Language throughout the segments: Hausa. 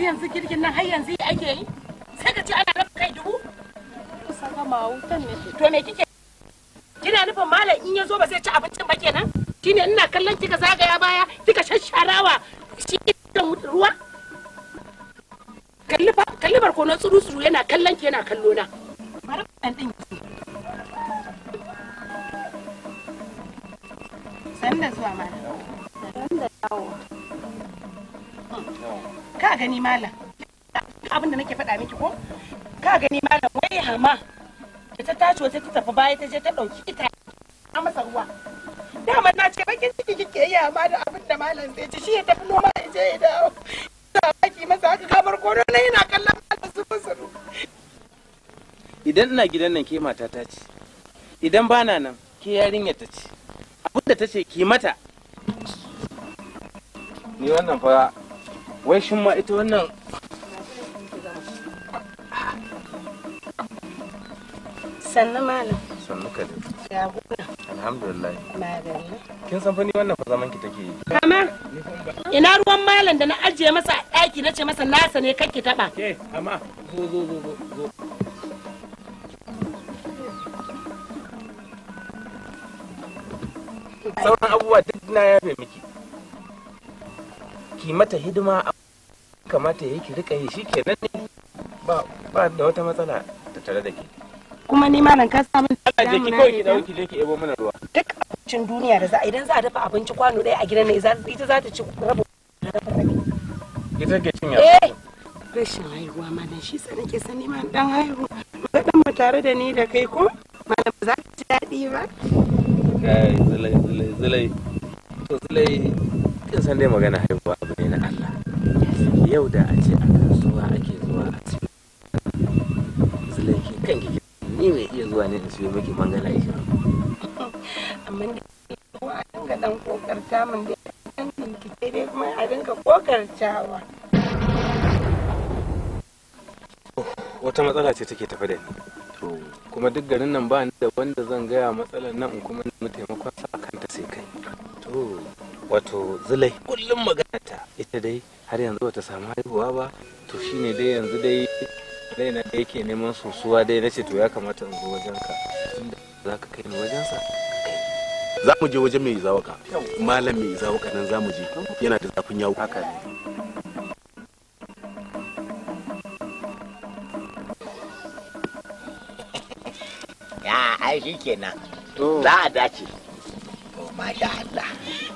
yanzu girgin nan har yanzu ake yi sai ka ce ana raba kai dubu kusa gama wutan ne to me kike kina nufin malam in ya zo ba zai ci abincin ba kenan shine ina kallon kika zagaya baya kika shasharawa shi ruwa kalli fa kalli barkono tsuru tsuru yana kallon ki yana kallo na bari dan din san da zuwa malam da yawo ka gani malam abin da nake faɗa miki ko ka gani malam wai hama da ta tashi wata ta tafi baya ta je ta ɗauki ita a masa ruwa dama na ce bakin ciki kike yi amma da abin da malam zai ci shi ya tafi noma ya je ya dawo sa baki masa haka kamar kono na yana kallon malam su musuru idan ina gidan nan ke matata ce idan bana nan ke yarinyar ta ce abinda ta ce ki mata ni wannan fa wai shin ma ita wannan sannan malam sannu ka ya gona alhamdulillah madalla kin san fa ni wannan fa zaman ki take yi kama ina ruwan malam da na ajiye masa a ɗaki na ce masa nasa ne kake taɓa ke amma zo zo zo zo zo sauran abubuwa duk na yafe miki ki mata hidima a kamata yi ki rika yi shikenan ne ba ba da wata matsala ta tare da ke kuma ni malam ka samu Allah je ki kawai ki dawo ki je ki ebo mana ruwa duk abincin duniya da za a idan za a dafa abinci kwano ɗaya a gidan nan ita za ta ci rabo ita ke cin eh rashin haihuwa malam shi sa nake sani ma dan haihu ga dan mu tare da ni da kai ko malam ba za ka ji daɗi ba kai zulai zulai zulai to zulai kin san dai magana haihuwa abu ne na Allah yau da a ce a kasuwa ake zuwa a siyo zulai ki kanki ki ni mai iya zuwa ne in siyo miki mangala isha amma da ko a dinga dan kokarta min da dan dinki dai kuma a dinga kokartawa wata matsala ce take tafe da ni to kuma duk garin nan ba ni da wanda zan gaya matsalar nan in kuma nemi taimakon sa a kanta sai kai to wato zulai kullum magana ta ita dai har yanzu bata samu haihuwa ba to shine dai yanzu dai raina da yake neman sosuwa dai nace to ya kamata in zo wajen ka tunda za ka kai ni wajen sa za mu je wajen mai zawaka malam mai zawaka nan za mu je yana da zafin yawo haka ne ya ai shi kenan to za a dace to masha Allah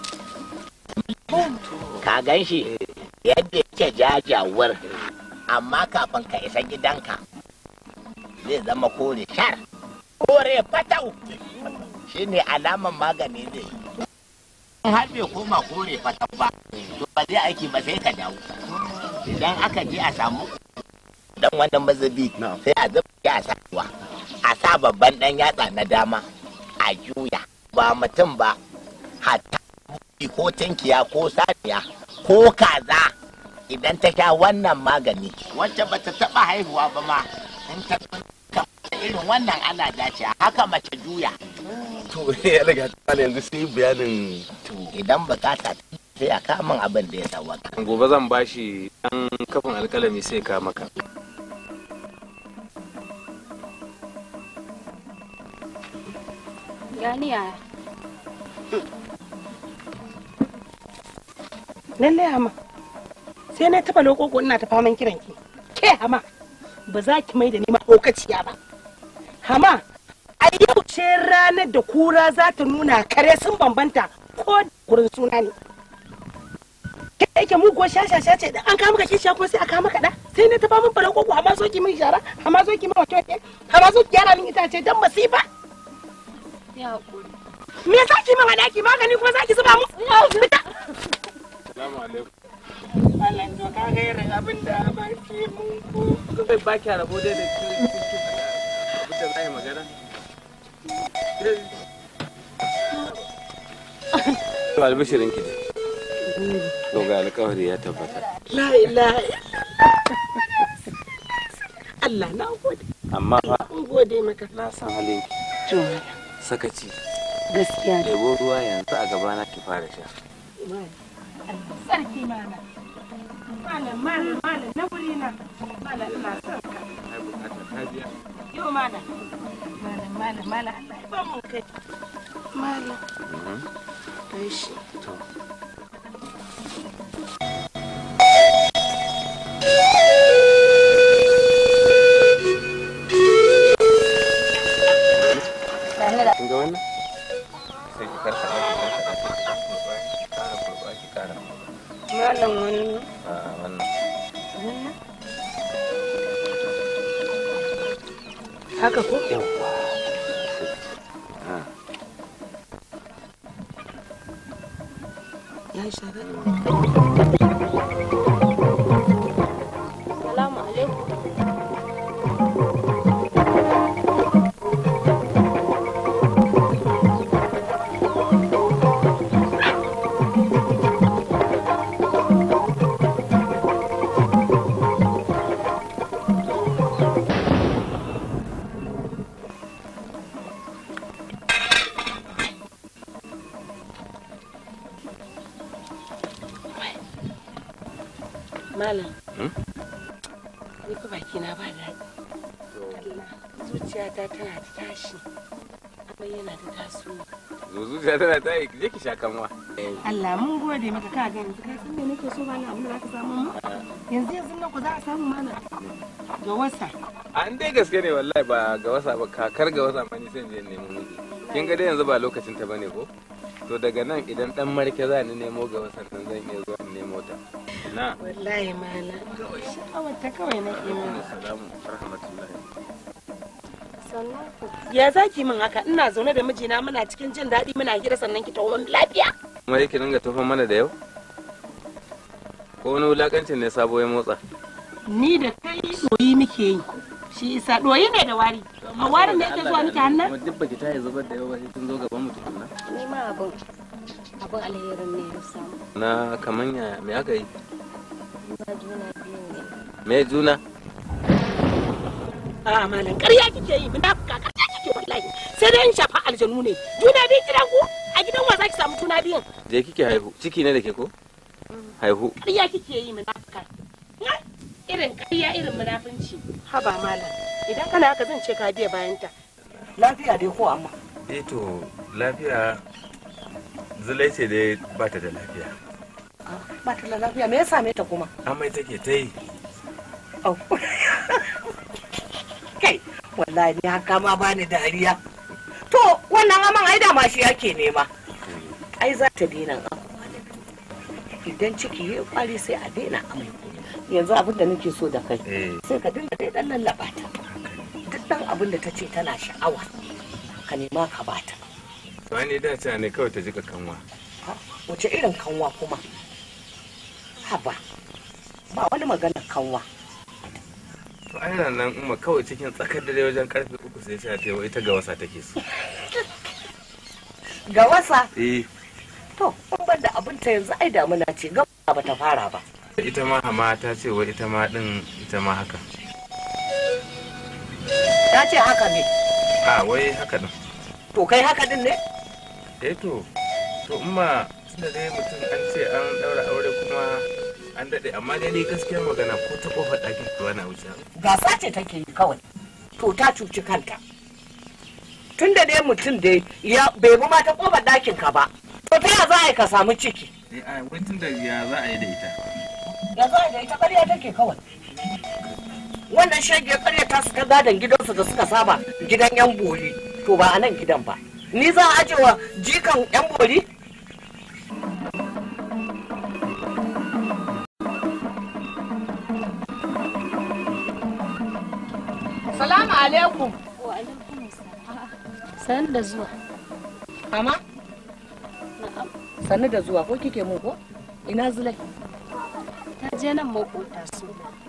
ka gan shi yadda yake jajawar amma kafin ka isa gidanka zai zama kore shar kore fatau shi ne alaman magani zai yi in har bai koma kore fatau ba to ba zai aiki ba sai ka dawo idan aka je a samu dan wannan mazabi sai a zuba ya sa ruwa a sa babban dan yatsa na dama a juya ba mutum ba hatta buki ko tinkiya ko saniya ko kaza idan ta sha wannan magani wacce ba ta taba haihuwa ba ma in ta kamata irin wannan ana dace haka mace juya to ya daga tsala yanzu sai bayanin to idan bukata ta sai a kamun abin da ya sawaka gobe zan bashi dan kafin alkalami sai ka maka gani yaya lallai hama sai na taba lokoko ina ta faman kiran ki ke hama ba za ki mai da ni mahaukaciya ba hama a yau ce ranar da kura za ta nuna kare sun bambanta ko gurin suna ne ke yake muguwar shashasha ce da an kama ka kishiya ko sai a kama ka da sai na ta faman fara koko hama zo ki min shara hama zo ki min wato hama zo ki gyara min itace dan masifa ya haƙuri me za ki min a daki magani kuma za ki zuba mu fita salamu alaikum Allah to ka ga irin abin da ba ki mun ko bai ba ki rabo dai da ki abin da zai magana to albishirin ki dai to ga alƙawari ya tabbata La ilaha Allah na gode. amma fa Mun gode maka. na san halin ki To, sakaci gaskiya da ɗebo ruwa yanzu a gabana ki fara sha Allah sarki mana. malam malam malam na wuri na malam ina son ka ai bukata ta biya yau malam malam malam malam Allah ya ba mu kai malam kai shi to kin ga wannan sai ki karkada ki karkada ki kara kurba ki kara malam wani a wannan haka ko yawwa ya yi shaga Salamu alaikum. malam Hmm? ni fa baki na ba daɗi Allah zuciyata tana ta tashi amma yana ta tasowa zuzuciya tana ta yi je ki sha kanwa Allah mun gode maka ka ga yanzu ka san me nake so ba na abin da zaka samu mu yanzu yanzu nan ku za a samu mana ga wasa an dai gaske ne wallahi ba ga wasa ba kakar ga wasa ma ni sai in je in nemo miki kin ga dai yanzu ba lokacin ta bane ko to daga nan idan dan marke za ni nemo ga wasan nan zan iya zuwa in nemo ta na wallahi malam sha'awar ta kawai nake mana assalamu rahmatullahi Sannan ku. ya zaki min haka ina zaune da mijina muna cikin jin daɗi muna hira sannan ki tawo min lafiya kuma yake dinga tofan mana da yau ko wani wulakancin ne sabo ya motsa ni da kai doyi muke yi shi isa doyi ne da wari a warin da yake zuwa miki hannun kuma duk baki ta yi zubar da yawa sai kin zo gaban mu tukunna Ni ma abin abin alherin ne ya samu. na kaman ya me aka yi Na juna biyu ne. me juna a malam ƙarya kike yi munafuka ƙarya kike wallahi sai dai in shafa aljanu ne juna biyu gidan ku a gidan wa zaki samu juna biyun je kike haihu ciki ne da ke ko haihu ƙarya kike yi munafuka Na, irin ƙarya irin munafunci haba malam idan kana haka zan ce ka biya bayanta lafiya dai ko amma eh to lafiya zulai ce dai ba ta da lafiya ba ta da lafiya me ya same ta kuma amai take ta yi Au. kai wallahi ni haka ma bani dariya to wannan aman ai da ma shi yake nema ai za ta daina amai idan ciki ya kwari sai a daina amai yanzu abin da nake so da kai eh sai ka dinga dai dan lallaba ta duk dan abin da ta ce tana sha'awa ka nema ka bata to ne da ta ne kawai ta jika kanwa Ha, wace irin kanwa kuma haba ba wani maganar kanwa to ai nan umma kawai cikin tsakar dare wajen karfe uku sai ta ta ita ga wasa take so ga wasa eh to in ban da abin ta yanzu ai damuna ce ga ba ta fara ba ita ma hama ta ce wa ita ma din ita ma haka ta ce haka ne a wai haka din to kai haka din ne eh to to umma tunda dai mutum an ce an daura aure kuma an dade amma dai ni gaskiyar magana ko ta kofar ɗakin kuwa na wuce gasa ce take yi kawai to ta cuci kanta tun da dai mutum dai ya bai bi ma ta kofar ɗakin ka ba to ta ya za a yi ka samu ciki eh a wai tunda ya za a yi da ita ya za a yi da ita ƙarya take kawai wannan shege ƙarya ta su ta gadon gidansu da suka saba gidan yan bori to ba a nan gidan ba ni za a ajewa jikan yan bori salamu alaikum Wa alaikum salam. San da zuwa. mama Na'am. sannu da zuwa ko kike mun ko ina zulai Ta je nan makota su.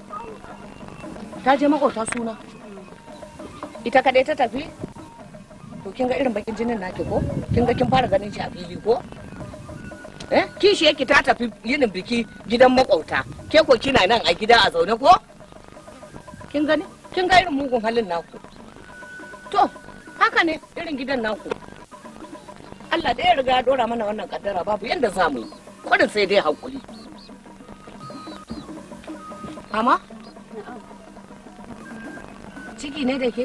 ta je makota suna ita kadai ta tafi to kin ga irin bakin jinin naki ko kin ga kin fara ganin shi a fili ko eh kishi yake ta tafi yinin biki gidan makauta ke ko kina nan a gida a zaune ko kin gani kin ga irin mugun halin naku to haka ne irin gidan naku Allah da ya riga ya dora mana wannan kaddara babu yanda za mu yi kudin sai dai hakuri Mama? Ciki ne da ke?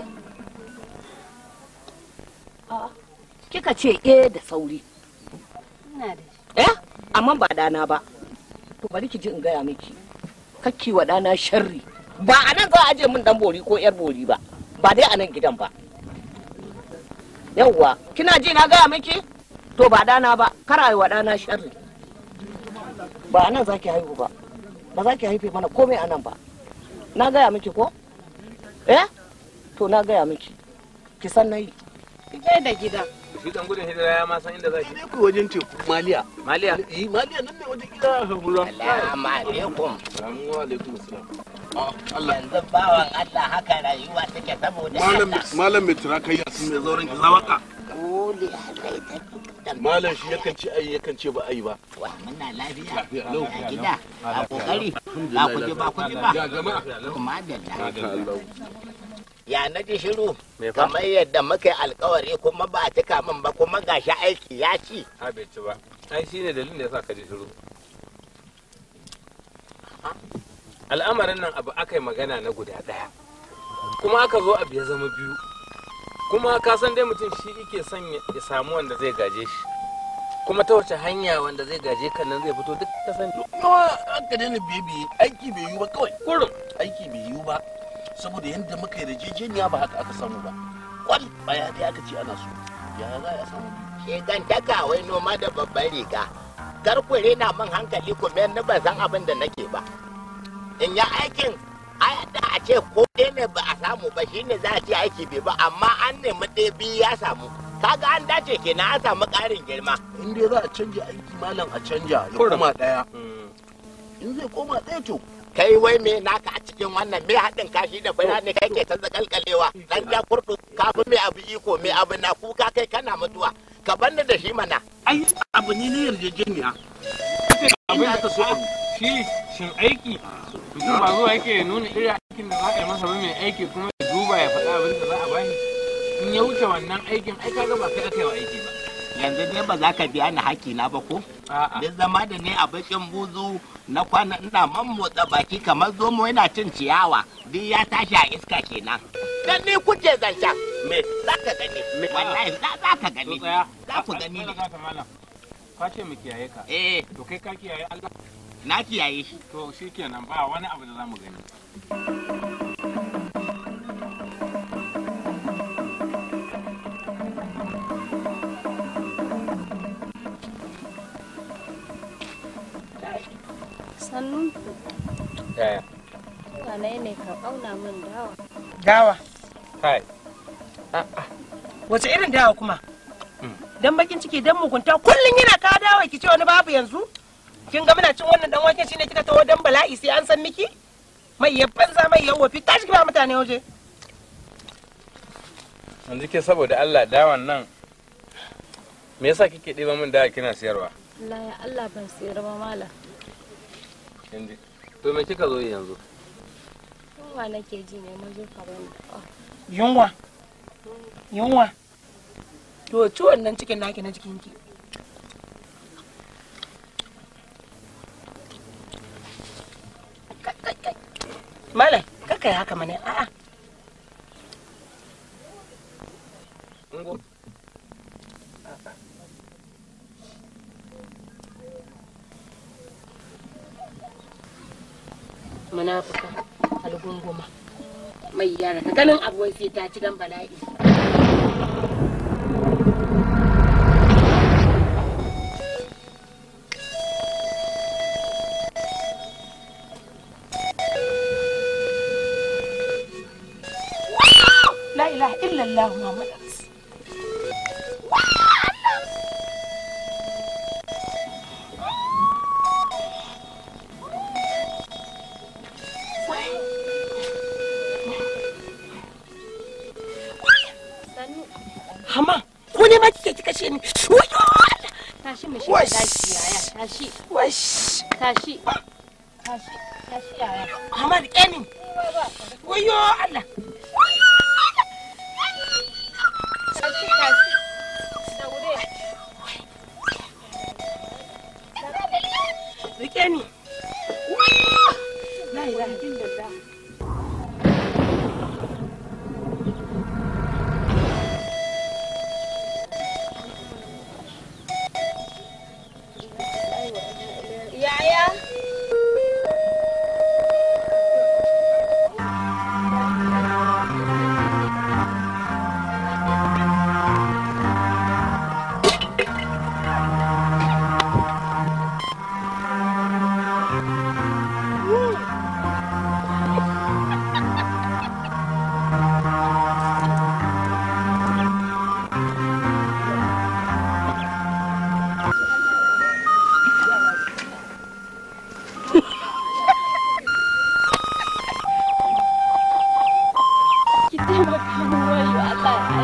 A'a. Kika ce eh da sauri. Ina da shi. Eh? Amma ba dana ba. To bari ki ji in gaya miki. Kakki wa dana sharri. Ba a nan za a aje min dan bori ko yar bori ba. Ba dai a nan gidan ba. Yawwa, kina ji na gaya miki? To ba dana ba, kar a yi wa dana sharri. Ba a nan za ki haihu ba. Ba za ki haife mana komai a nan ba. Na gaya miki ko? Eh? To na gaya miki. Ki san na yi. Kai da gida. shi dan gudun hijira ya ma san inda za shi ne ku wajen teku maliya maliya eh maliya nan ne wajen gida hagura Salamu alaikum. salamu alaikum assalam Ah, Allah Yanzu bawan Allah haka rayuwa take saboda malam Allah. malam mai tura kai yasin mai zauren ki zawaka Kole Allah ya malam shi yakan ce ai yakan ce ba ai ba Wa muna lafiya. Lafiya, lau. A gida. A kokari. Ba ku ji ba ku ji ba. ya jama'a Kuma da Haka Allah Ya na ji shiru. Me fa? Kamar yadda muka yi alkawari kuma ba a cika min ba kuma gashi aiki ya ci. a bai ci ba ai shine dalilin da yasa ka ji shiru al'amarin nan abu aka yi magana na guda ɗaya kuma aka zo abu ya zama biyu kuma ka san dai mutum shi yake son ya ya samu wanda zai gaje shi kuma ta wace hanya wanda zai gaje kan nan zai fito duk ka sani nawa aka daina biye biye aiki bai yiwu ba kawai kurum aiki bai yiwu ba saboda yadda muka yi rajejeniya ba haka aka samu ba kwal baya dai aka ce ana so ya za a samu Shegantaka wai noma da babban riga. Kar ku rena min hankali ku mayar ni ban san abin da nake ba. In ya aikin ai da a ce ko ɗaya ne ba a samu ba shine za a ce aiki bai ba amma an nemi ɗaya biyu ya samu. Kaga an dace kenan an samu ƙarin girma. in dai za a canja aiki malam a canja ya Kurum. koma daya Mm. in zai koma daya to Kai wai me naka a cikin wannan me haɗin kashi da bayani kai ke ta zakalkalewa dan ja kurɗu kafin me abu iko me abu na kuka kai kana mutuwa ka banni da shi mana. ai abu ne na yarjejeniya abin Ina da ta so a- shi shin aiki mutum ba zuwa yake nuna irin aikin da za a yi masa ba mai aiki kuma ya duba ya faɗa abin da za a bani in ya wuce wannan aikin ai kaga ba kai aka yi wa aiki ba Yanzu dai ba za ka biya ni haƙƙi na ba ko? a'a Duk zama da ne a bakin buzu na kwana ina man motsa baki kamar zomo yana cin ciyawa duk ya tashi a iska kenan. Dan ni kuke zancen me za ka gani wallahi za za ka to gani tsaya za ku gani ne. ne malam ka ce mu kiyaye ka Eh to kai ka kiyaye Allah na kiyaye shi. to shikenan ba wani abu da za mu gani Sannun ku. yaya Wane ne ka ƙauna min dawa? dawa kai wace irin dawa kuma Mm. dan bakin ciki dan mugunta kullun yana ka dawa ki ce wani babu yanzu kin ga muna cin wannan dan wake shine kika tawo dan bala'i sai an san miki mai ya banza mai ya wofi tashi ki ba mutane waje yanzu ke saboda Allah dawan nan me yasa kike ɗiba min dawa kina siyarwa Allah ya Allah ban tsira ba malam. kin ji to me kika zo yi yanzu Yunwa nake ji ne mun zo ka bani. Ah, yunwa yunwa to ciwon nan cikin naki na jikinki Kai, kai, kai. Malam, kakai haka mana a'a. Ungo. Munafuka, algunguma. Mai yara, ka ganin abuwai sai ta ci dan bala'i. La ilaha illallah Muhammad Sannu. Hama, ko ne ma kike kika ce ni? Wayo Allah! Tashi mu shiga daki yaya. Tashi. Wash! Tashi. Tashi. Tashi yaya. Hama rike ni. Wayo Allah! Tashi tashi. Daure. Rike ni. La ilaha illallah.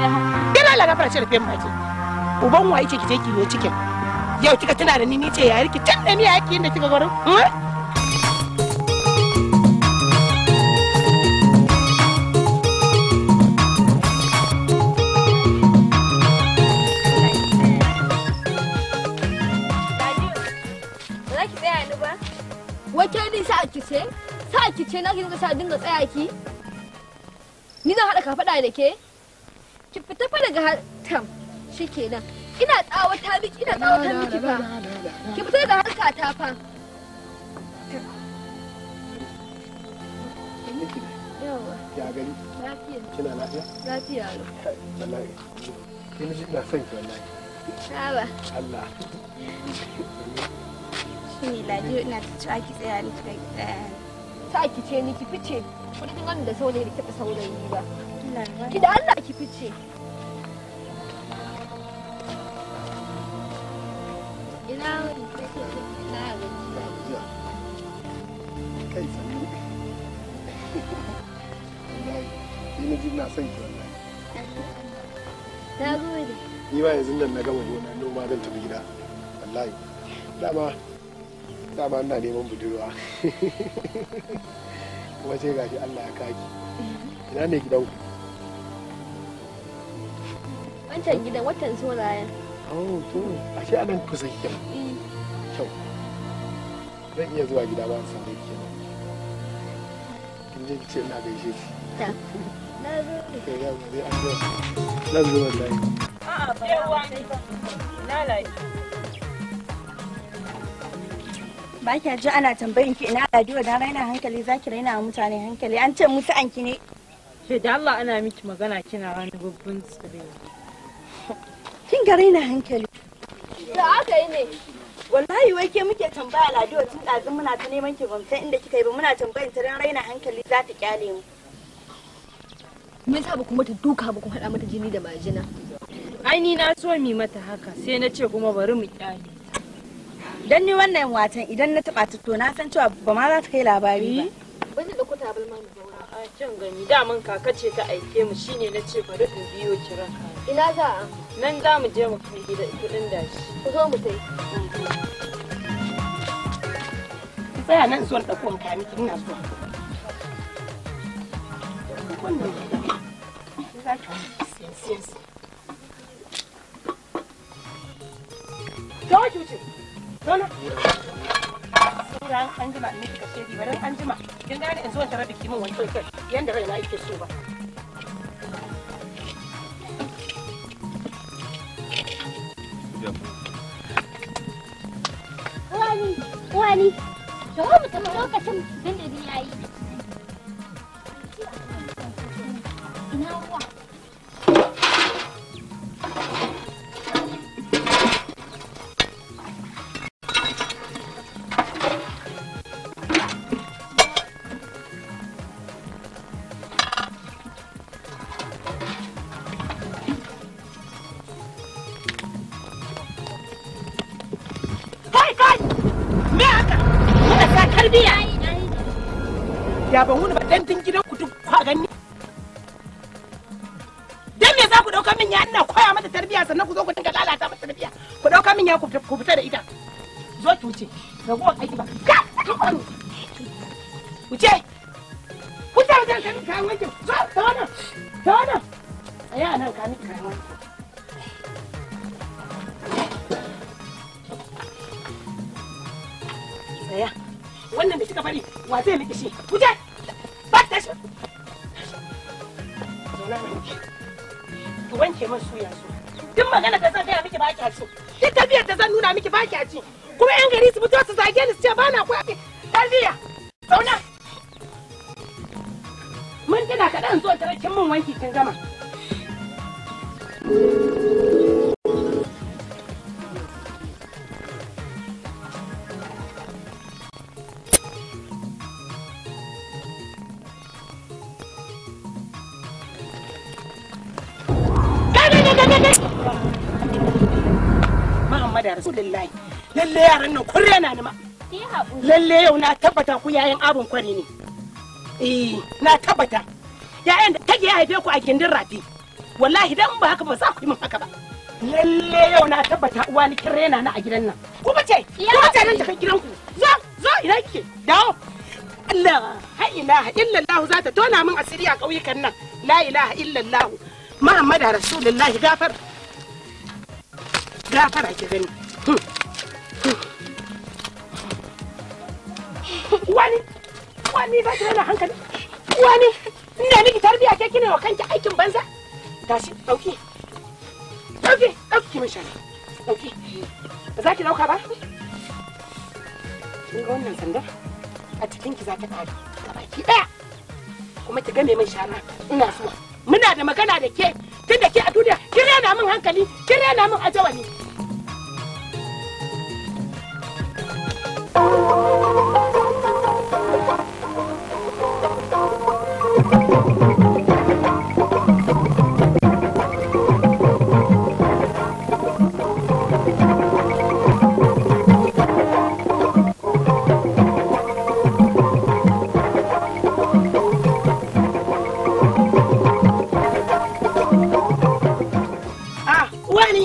Yana Allah gafara ce da fiyan baki. Uban wa yake kije kiwo cikin. Yau kika tuna da ni ni ce yayar ki tun da ni yaki inda kika gurin. Ba za ki tsaya ni ba? Wace ni sa ki ce? Sa ki ce na ki dinga sa dinga tsaya ki? Ni zan haɗa kafaɗa da ke? Ki fita fa daga tam shikenan. Ina tsawata miki ina tsawata miki fa. Ki fita daga harka ta fa. Yawa, ya gani lafiya, kina lafiya lafiya lau. wallahi kin ji ina son ki wallahi Saba. Allah shi ne ladiyo ina ta cewa ki tsaya ni ki tsaya Sa ki ce ni ki fice. Kuɗi kin gani da saurayi da kiɓa saurayi ba. ni Ki da Allah ki fice. Ina wani na gajiya. jiya kai sani wallahi kin ji ina son ki wallahi Na gode. ni ma yanzu nan na gama gona noma zan tafi gida wallahi dama dama ina neman budurwa kuma sai gashi Allah ya kaki ina ne gidanku Wancan gidan watan saurayen. oh to ashe anan kusa kike kyau zan iya zuwa gida ba san da kike kin je kice ina gaishe ki Na gode. kai ya mu dai an zo zan zo wallahi ba kya ji ana tambayin ki ina ladiyo da raina hankali za ki raina wa mutane hankali an ce musu anki ne Ke da Allah ana miki magana kina wani babban tsire. kin ga raina hankali Da aka yi ne. wallahi wai ke muke tambaya ladiyo tun ɗazu muna ta neman ki ban san inda kika yi ba muna tambayin ta dan raina hankali za ta kyale mu Me yasa ba ku mata duka ba ku haɗa mata jini da majina? Ai ni na so mi mata haka sai na ce kuma bari mu kyale. dan ni wannan watan idan na taɓa ta to na san cewa ba ma za ta kai labari ba Wani da ku tabalma mu zauna. A can gani daman kaka ce ta aike mu shine na ce bari in biyo kira ka. Ina za a? Nan za mu je mu kai gida kudin dashi. Ku zo mu tai. Ki tsaya nan zuwan ɗauko in kayan miki ina zuwa. Wannan za ki siyan siyan siyan. Gawa ki wuce. Zauna. Sauran an jima in miki kashe di bari an jima. Kin gane in zo in tarar da kimin wancan kai yanda raina yake so ba. Wani, wani, da mu tafi lokacin dandali ya yi. Ina ruwa. Kai kai! Me haka? Kuka sa tarbiya. Ya ban wuni ba dan gidan ku duk kwa gani. Dan me za ku dauka min ya ina koya mata tarbiya sannan ku zo ku dinga lalata mata tarbiya. Ku dauka min ya ku fita- ku fita da ita. Zo ki wuce. Ragowar aiki ba. Ka! Wuce! Wuce wuce ka min kayan wankin. Zo ta wannan. Ta wannan. Tsaya a nan ka min kayan wankin. Tsaya. Wannan da kika bari wa zai miki shi? Wuce! Ba ta shi. Zauna na miki. Ki wanke min suya su. Duk magana da zan gaya miki ba kya ci. Duk tafiyar da zan nuna miki ba kya ci. Kuma yan gari su fito su zage ni su ce ba na koya miki tarbiyya. Zauna. Mun tuna kaɗan zo tare kin min wanki kin gama. Muhammadu Rasulullahi. Lalle yaran nan kun rena ni ma. Ki yi haƙuri. Lalle yau na tabbata ku yayan abun kwari ne. Eh, na tabbata. Yayan da take ya haife ku a gindin rafi. wallahi dan ba haka ba za ku yi min haka ba lalle yau na tabbata uwa ni kin rena na a gidan nan ku bace ku bace nan tafi gidanku zo zo ina kike dawo Allah ha ilaha illallah za ta tona min asiri a ƙauyukan nan la ilaha illallah Muhammadu Rasulullahi gafar gafara ki gani wani wani za ki rana hankali wani ina miki tarbiya ke kina wa kanki aikin banza tashi dauki dauki dauki ki mishan dauki ba za ki dauka ba kin ga wannan sandar a cikin ki za ta kare gabaki daya kuma ki game min shara ina zuwa muna da magana da ke tun da ke a duniya kin rena min hankali kin rena min ajawali Ah, wani.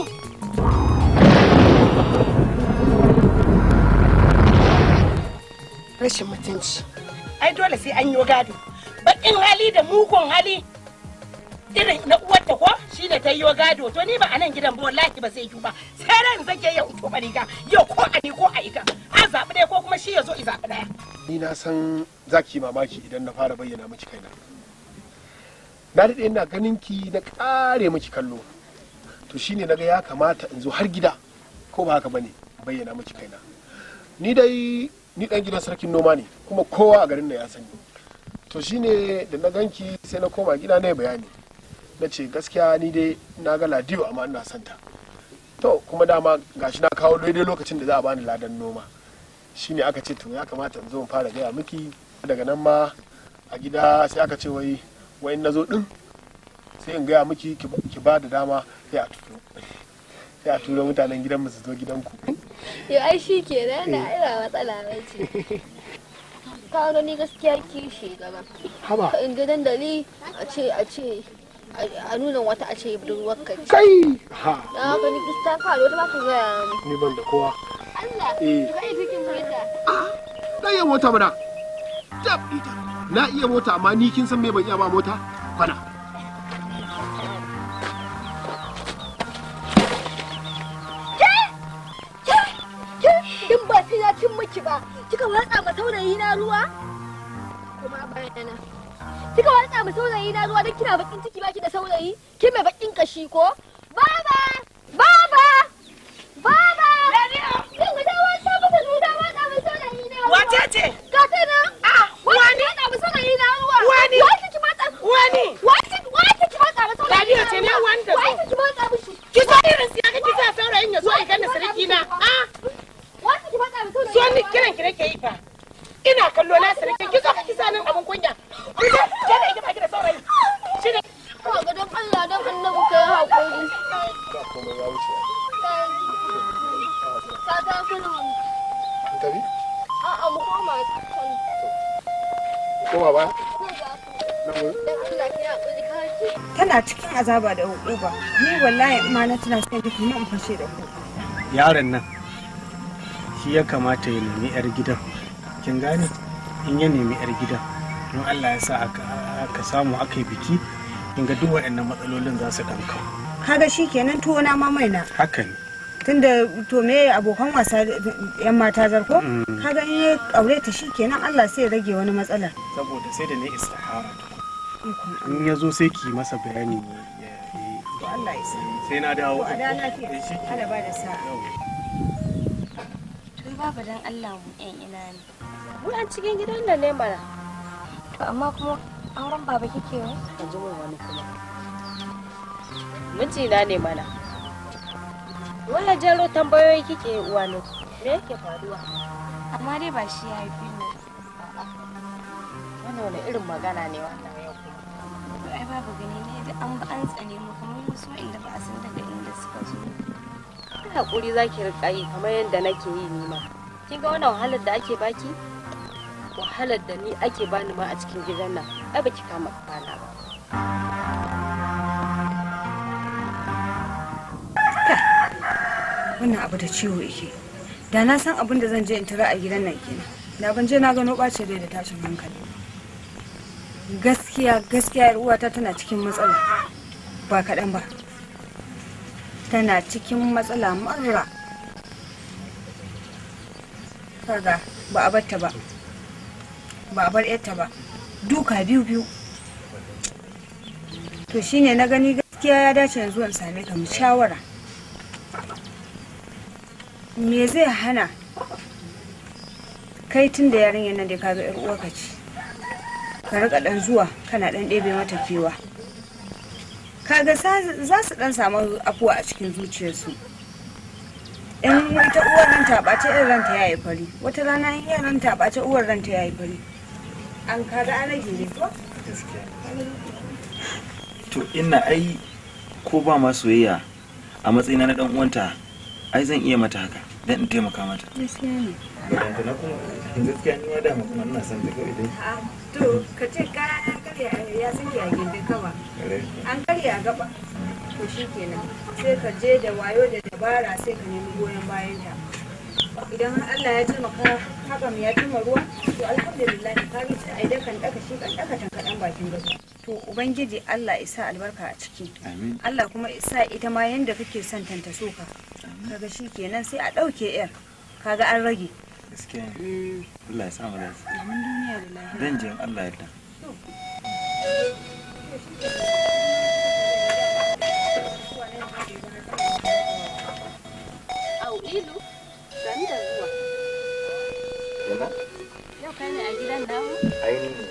Rashin mutunci. Ai dole sai an yi gado. Baƙin hali da mugun hali irin na uwarta ko shi ne ta yi gado to ni ba a nan gidan ba wallahi ba zai yi ba sai ran zake ya uto riga yau ko a ni ko a ita a zaɓi ɗaya ko kuma shi ya zo i zaɓi ɗaya. ni na san za ki yi mamaki idan na fara bayyana miki kaina na daɗe ina ganin ki na ƙare miki kallo to shine naga ya kamata in zo har gida ko ba haka bane bayyana miki kaina ni dai ni dan gidan sarkin noma ne kuma kowa a garin nan ya sani to shine da na ganki sai na koma gida na yi bayani na ce gaskiya ni dai na ga ladiyo amma ina son ta to kuma dama gashi na kawo daidai lokacin da za a bani ladan noma shine aka ce to ya kamata in zo in fara gaya miki daga nan ma a gida sai aka ce wai wai in na zo din sai in gaya miki ki ba da dama sai a turo sai a turo mutanen gidan mu su zo gidanku Yau ai shi ke nan da ina matsala mai ce. Ka gani gaskiya kishi gaba. haba Ka inda dandali a ce a ce a nuna wata a ce budurwar ka ce. kai ha Na haka ni gaskiya ka da wata ba ka gaya ni. ni ban da kowa Allah, Eh. ka yi cikin mota. na iya mota mana tab ita na iya mota amma ni kin san me ban iya ba mota kwana Din ba sai na cin miki ba. Kika watsa ma saurayi na ruwa? Kuma bayana. Kika watsa ma saurayi na ruwa don kina bakin ciki baki da saurayi? Kin mai bakin kashi ko? Baba! Baba! Baba! Kin ga dawo ta mata zuwa watsa ma saurayi na ruwa. Wace ce? Ka ta na? Ah, Wani watsa ma saurayi na ruwa. Wani? Wani ki matsa? Wani? Wani wani ki matsa ma saurayi Ladiyo na ce ne ruwa? wanda zo. Wani ki matsa mishi? Ki so irin siya kake sa saurayin ya zo ya gane sarki na. Ah, Wani ki matsa ma saurayi so na ni ruwa? kiran ki nake yi fa. Ina kallo na sarki ki zo ka kisa nan abun kunya. Ki zo ki da ita baki da saurayi. Shi ne Ka ga don Allah don annabi kai haƙuri. ba komai ya wuce Ka ga kuna in tafi a'a mu koma can. koma ba Ko ga nan wurin don Allah ki haƙuri ka ce. tana cikin azaba da hukuma ni wallahi in ma na tana sai da kuma in fashe da ku yaron nan shi ya kamata ya nemi 'yar gidan kin gane in ya nemi 'yar gidan don allah ya sa aka aka samu aka yi biki kin ga duk waɗannan matsalolin za su ɗan kau kaga shikenan tuwo na ma mai na haka ne tunda to me abokan wasa yan mata zarko Mm. kaga in ya aure ta shikenan Allah sai ya rage wani matsala saboda sai da na istihara ikon in ya zo sai ki masa bayani ya- ya- to Allah ya sa sai na dawo to a da lafiya Eh, shi ke. Allah ba da sa'a Yau. Tun babu dan Allah mu ƴan ina ne. Mu an cikin gidan nan ne mana. To amma kuma auren baba kike yi? Yanzu mun wani kuma. Mijina ne mana. Waya jero tambayoyi kike yi uwa ne. Me yake faruwa? Amma dai ba shi ya haifi ni. Wannan wani irin magana ne wannan yau. To ai babu gani ne da an ba an tsane mu kamar wasu inda ba a san daga inda suka zo. Kai hakuri zaki rika yi kamar yadda nake yi ni ma. Kin ga wannan wahalar da ake baki? Wahalar da ni ake bani ma a cikin gidan nan. Ai baki kama kwana ba. wannan abu da ciwo yake da na san abin da zan je in tara a gidan nan kenan da ban je na gano ɓace rai da tashin hankali gaskiya gaskiya yar uwata tana cikin matsala ba kaɗan ba tana cikin matsala marra kaga ba a batta ba ba a bar yarta ba duka biyu biyu to shine na gani gaskiya ya dace yanzu in same ka mu shawara me zai hana kai tun da yarinyar nan da ka ga yar uwarka ce ka rika dan zuwa kana dan ɗebe mata kewa kaga za su dan samu afuwa a cikin zuciyarsu in ita uwar ranta ɓace irin ranta ya yi fari wata rana in yaran ranta ɓace uwar ranta ya yi fari an kaga an rage ne ko to ina ai ko ba ma soyayya a matsayina na dan uwanta ai zan iya mata haka dan in taimaka mata gaskiya ne Baranta na kuma gaskiya ni ma dama kuma ina son ta kawai dai to ka ce kaya an karya ya sake a gindin kama an karya a gaba to shi kenan sai ka je da wayo da dabara sai ka nemi goyon bayan ta idan har Allah ya taimaka hakan ya cimma ruwa to alhamdulillah ka ga sai ai dakan daka shi kan daka tan kadan bakin gaba to ubangiji Allah isa albarka a ciki amin Allah kuma isa ita ma yanda kake son tanta so ka kaga shi kenan sai a dauke yar kaga an rage gaskiya ne Allah ya sa mu lafiya amin duniya da lafiya dan jin Allah ya yarda Au ilu, sani da zuwa. yana Yau kai ne a gidan namu? aini ne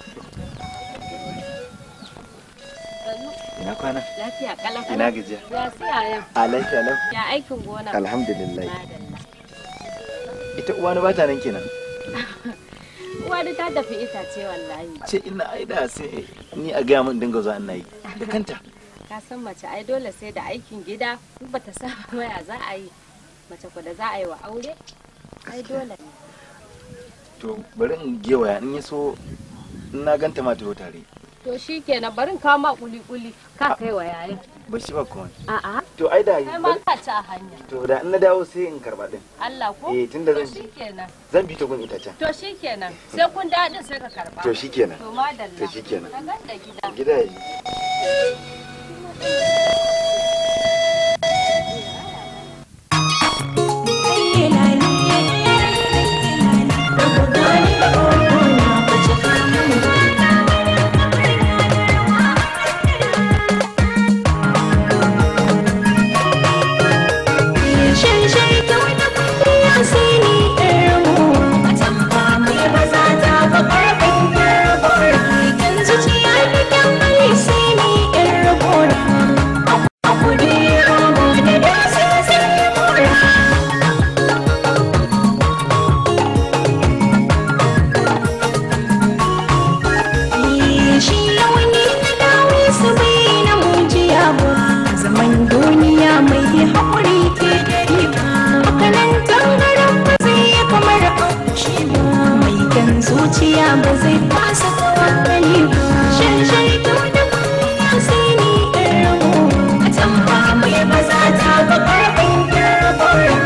Sannu. ina kwana Lafiya kala ina gajiya Ya siya yau. a lafiya lau Ya aikin gona. alhamdulillah Madalla. ita uwani ba ta nan kenan Uwa da ta tafi itace wallahi. ce ina aida sai ni a gaya min dinga zuwa ina yi da kanta Ka san mace ai dole sai da aikin gida in bata saba waya za a yi. Mace ko da za a yi wa aure? Ai dole ne. to bari in gewaya in ya so in na ganta ma ta tare To shi kenan bari in kawo ma kuli-kuli ka kai wa yayin. ba shi ba kuma A'a. to ai da Kai ma ka ci a hanya. to da in na dawo sai in karba din Allah ko? Eh, tunda To zan shi ji. kenan. zan bi ta gun itacen To shi kenan. Sai kun daɗin sai ka karba. To shi kenan. To madalla. To shi kenan. Ka gan da gida. gida ya yi shi launi na dawo su bai na mujiya ba zaman duniya mai haƙuri ke da riba hakanan tangaran ba zai yi kamar auci ba mai kan zuciya ba zai fasa tawakali ba shan shaito da ya sai ni ɗan rago a tamba mai ba za ta ga ƙarfin ƙarfin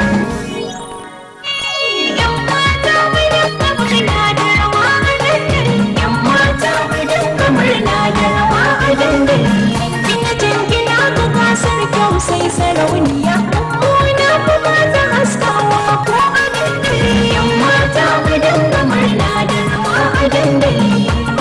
yan mata mai da murna da rawa a dandali yan mata mai da murna da rawa a dandali kina jingina ga gasar kyau sai sarauniya mummuna kuma ta haskawa ko a dandali yan mata mai da murna da rawa a dandali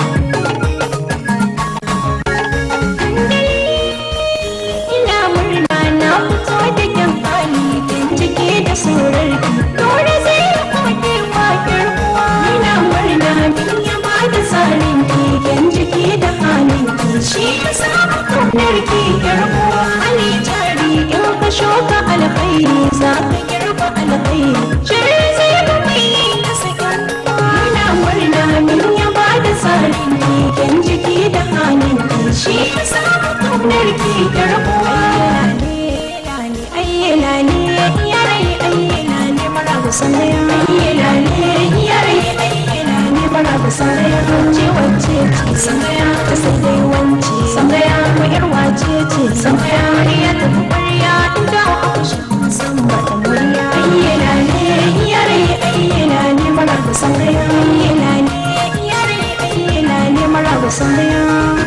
ina murna na fito da kyan hali kin cike da surarki dole zai yi kode wa kirkuwa ina murna min ya ba da tsarin ki kyan cike da halin ki shi ya samu kaunar ki kirkuwa hali jari in ka shuka alkhairi za ka girba alkhairi shirin zai ga mai yi na sakin ina murna min ya ba da tsarin ki kyan cike da halin ki shi ya samu kaunar ki kirkuwa ayyana ne yarai ayyana ne mara kusanaya ayyana ne yarai ayyana ne mara kusanaya ce wacce ce sangaya ta sai dai wance sangaya ko yar wace ce sangaya ya tafi ƙwarya inda a kushe musamman masoya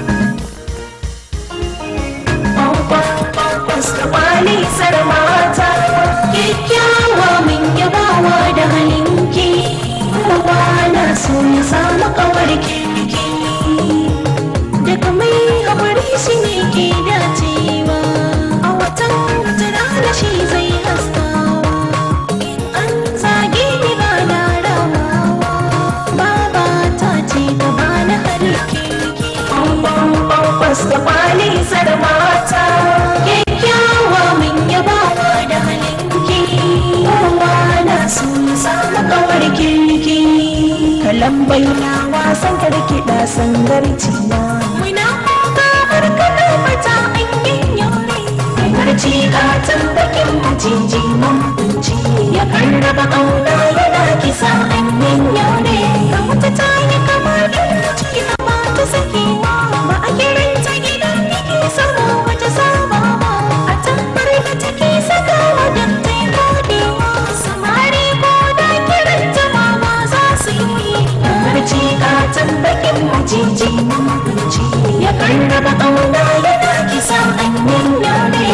Mustapha sarmata kyakkyawa min yabawa da halinki kowa na so ya samu kawar kirki daga mai haƙuri shi ne ke dacewa a watan wata rana shi zai haskawa in an zage ni ba na rawawa baba ta ce ta bani harki Mustapha ne sarmata kyakkyawa min yabawa da halinki kowa na so ya samu kawar kirki kalan baina wasan karkiɗa sangarci na muna kuka barkana mata an yin yare barci gatan bakin maciji mambuci ya karraba ƙauna yana kisa an yin yare ga wata ta yi kamar ɗauci ba ta sakewa ba a kiranta gidan yake sama wata saba ba a tabbar da take sakawa da ta yi kodewa samari ko da kiranta ma ba za su yi barci gatan bakin maciji mambuci ya karraba ƙauna yana kisa an yin yare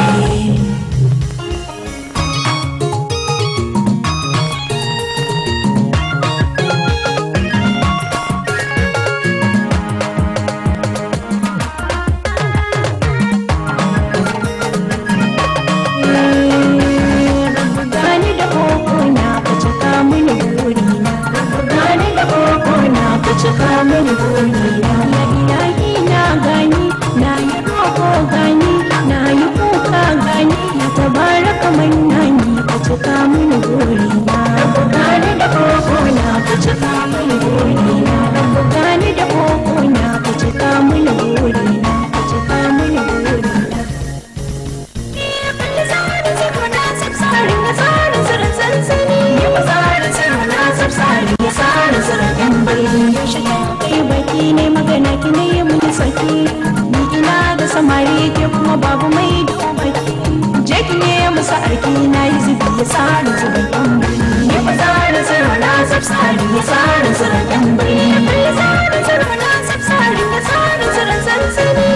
gani da kokona ka cika mini burina gani da kokona ka cika mini burina ya ilahi na gani na yi roko gani na yi kuka gani na tabaraka mannani ka cika mini burina gani da kokona ka cika mini burina gani da kokona ka cika mini burina ka cika mini burina baki ne magana ki ne yi mun saki ni ina da samari ke kuma babu mai domaki je ki ne musa arki na yi zubi ya tsara zuban yan birni ya fa tsara tsara na tsari ya tsara tsara yan birni ya tsara tsara na tsari ya tsara tsara sansani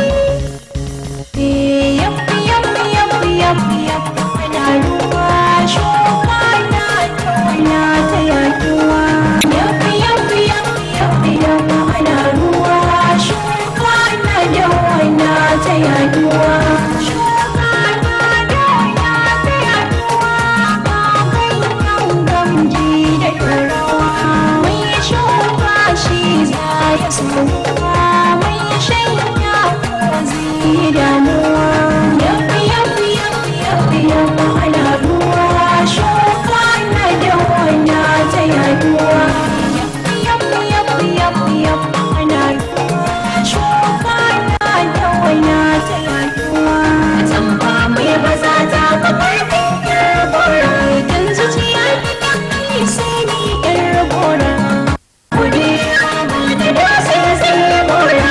Yappi, yappi, yappi, yappi, yappi, ana ruwa shuka na tona ta yaduwa. Yappi, yappi, yappi, yappi, yappi, ana ruwa shuka na dawana ta yaduwa. Shuka na dawana ta yaduwa, ga ganyen gamji da ɗorawa. Mai shuka shi za ya sauka, mai shanya ko zai damuwa. Yappi, yappi, yappi, yappi, yappi, ana ruwa shuka na dawana ta yaduwa. Yappi, yappi, yappi, yappi, yappi, ana ruwa shuka na dawana ta yaduwa. Tamba mai baza ta kafar ɗin gora, idan zuciya ta kai sai ni ƴar gora. Kuɗi da dose sai gora.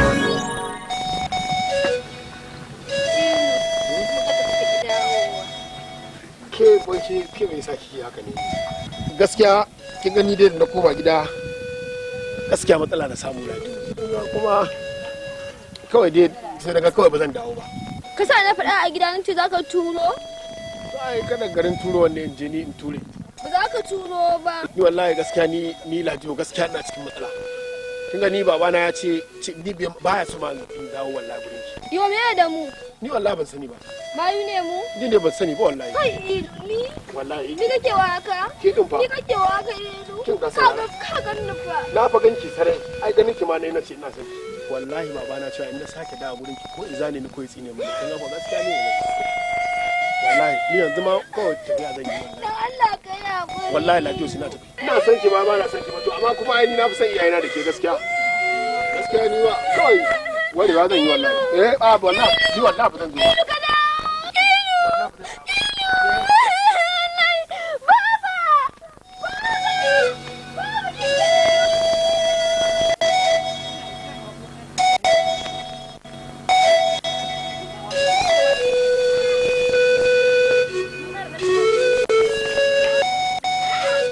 ke bonke ke mai sa kike haka ne gaskiya kin gani dai da na koma gida gaskiya matsala na samu na kuma kawai dai sai daga kawai ba zan dawo ba Ka sa na faɗa a gida nace za ka turo? ai kada garin turo wanne in je ni in ture Ba za ka turo ba. ni wallahi gaskiya ni ni lajiyo gaskiya ina cikin matsala kin gani babana ya ce ce- ni bai- baya so ma in dawo wallahi gurin ki Yo me da mu? ni wallahi ban sani ba Mayu ne mu? ni ne ban sani ba wallahi Kai ni wallahi ni kake wa haka? Ke din fa. Ni kake wa haka yanzu? Kin ka Ka sana. ga ka ga ni fa. na fa ganki sarai ai ganin ki ma ne na ce ina son ki wallahi babana cewa in na sake dawo gurin ki ko iza ne ni ko ya tsine mu kin ga ko gaskiya ne wallahi ni yanzu ma kawai tafiya zan yi wallahi Dan Allah ka yi hakuri. wallahi lafiya suna tafi ina son ki ma ba na son ki ba to amma kuma ai ni na fi son iyayena da ke gaskiya gaskiya ni ba kawai warewa zan yi wallahi eh a wallahi ni wallahi ba zan zo ba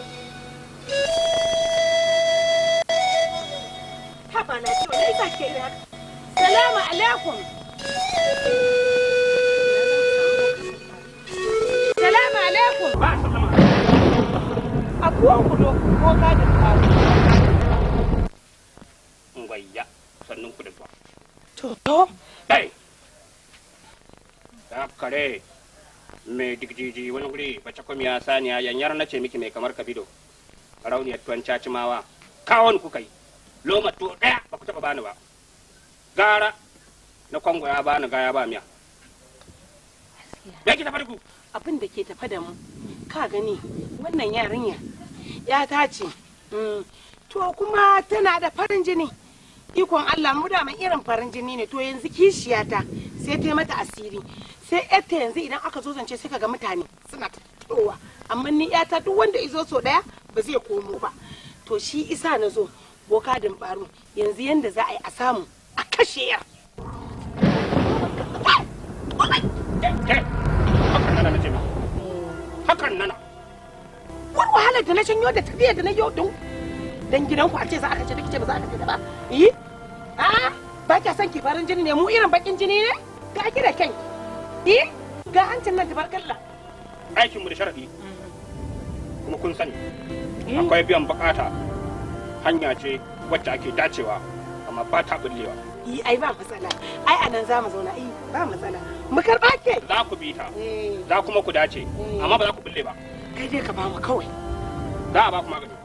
Haba na ciwo, na isa ke haka mai digjiji wani guri bace kwamiya saniya yanyar na ce miki mai kamar kabido rauniyar tuwon cacimawa kawon kuka yi loma to ɗaya ba ku taɓa bani ba gara na kwango ya bani gaya ba miya ya ki tafi ku abin da ke tafa da mu ka gani wannan yarinya ya ta ce mm, to kuma tana da farin jini ikon Allah mu da irin farin jini ne to yanzu kishiyata sai ta yi mata asiri sai yarta yanzu idan aka zo zance sai kaga mutane suna towa amma ni yata duk wanda izo so daya ba zai komo ba to shi isa na zo boka din baro yanzu yanda za a yi a samu a kashe yar hakan nana na ce miki hakan nana wani wahalar da na shanyo da tafiya da na yau don dan gidanku a ce za a kace dake ba za a kace da ba yi a ba kya son ki farin jini ne mu irin bakin jini ne ga ki da kanki yi ga hancin nan tabarkalla aikin mu da sharadi kuma kun sani akwai biyan bukata hanya ce wacce ake dacewa amma ba ta bullewa yi ai ba matsala ai anan za mu zauna ai ba matsala mu karba ke za ku bi ta za kuma ku dace amma ba za ku bulle ba kai dai ka ba mu kawai za a ba ku magani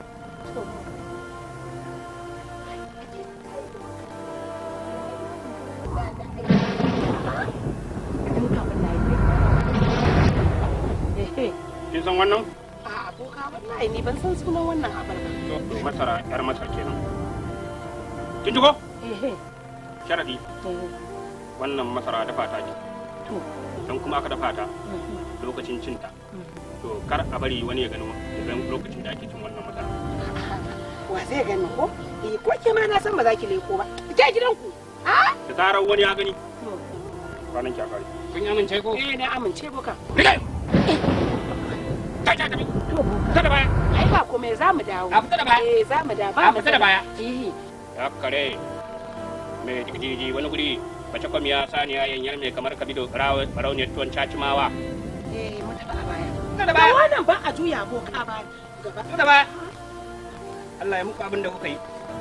kin san wannan a aboka wallahi ni ban san sunan wannan abar ba to masara yar masar kenan kin ji ko sharadi wannan masara dafa ta ce don kuma aka dafa ta lokacin cinta to kar a bari wani ya gano idan lokacin da ake cin wannan masara wa zai gani ko eh ko ke ma na san ba za ki leko ba ke gidanku a da zarar wani ya gani ranar ki a kare kun yi amince ko eh na amince boka Rigai! Kai ta tafi! Ta da baya! ai ba komai za mu dawo A fita da baya! eh za mu dawo A fita da baya! eh Ya kare mai jigijigi wani guri mace kwamiya saniya yanyar mai kamar kabido rauniyar tuwon cacimawa. eh mu tafi a baya Ta da baya! wannan ba a juya boka ba gaba Ta da baya! Allah ya muku abin da kuka yi.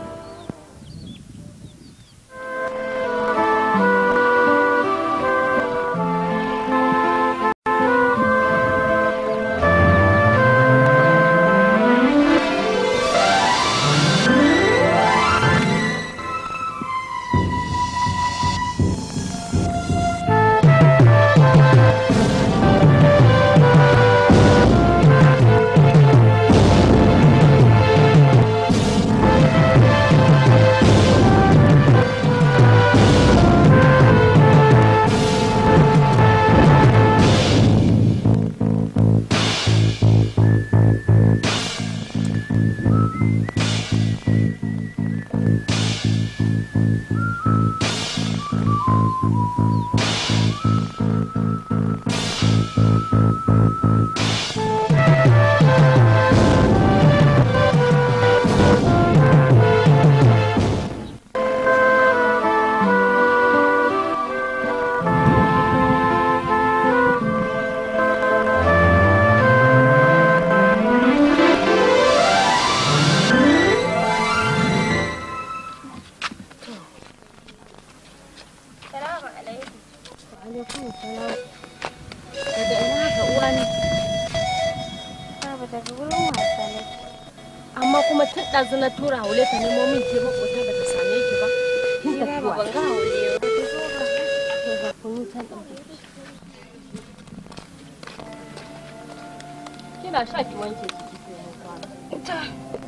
Salamu alaikum. Wa alaikum salam. Daga ina haka uwa ne? Baba daga wurin wasa ne. amma kuma tun ɗazu na tura haule ta nemo min ke makota ba ta same ki ba kin Ni tafi baba ban ga haule ba. Ki zo ba. to ga kunu can ɗauke kina sha ki wanke ki ki sai mun kwana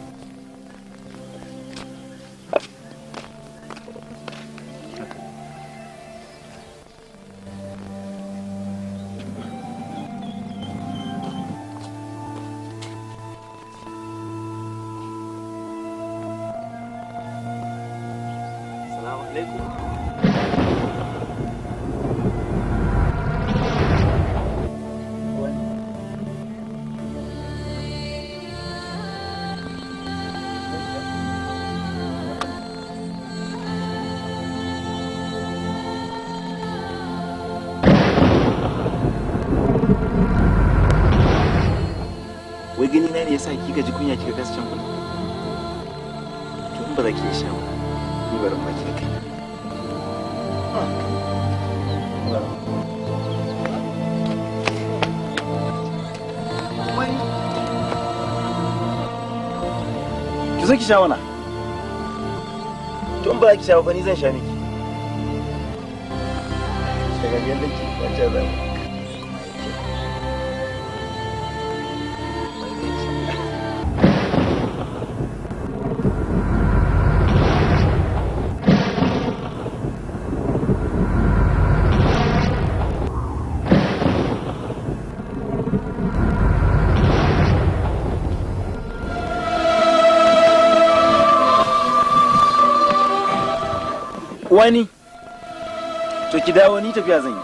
Salamu alaikum. Wai gani na ne yasa kika ji kunya kika kasa can kuna? To in ba za ki iya sha ba. Ni bari in baki da kai. zo ki sha mana to in ba za ki sha ba ni zan sha miki shagagen da ke wancan zama wani to ki dawo ni tafiya zan yi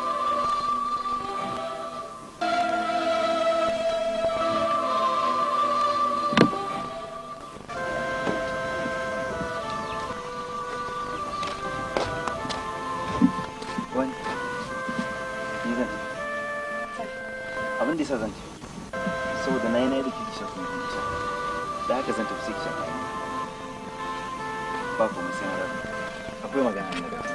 wani ni zan tafi abin da yasa zan tafi saboda na yi na yi da kike shafa mai sha da haka zan tafi sai ki shafa ba kuma sai na rabu akwai magana na da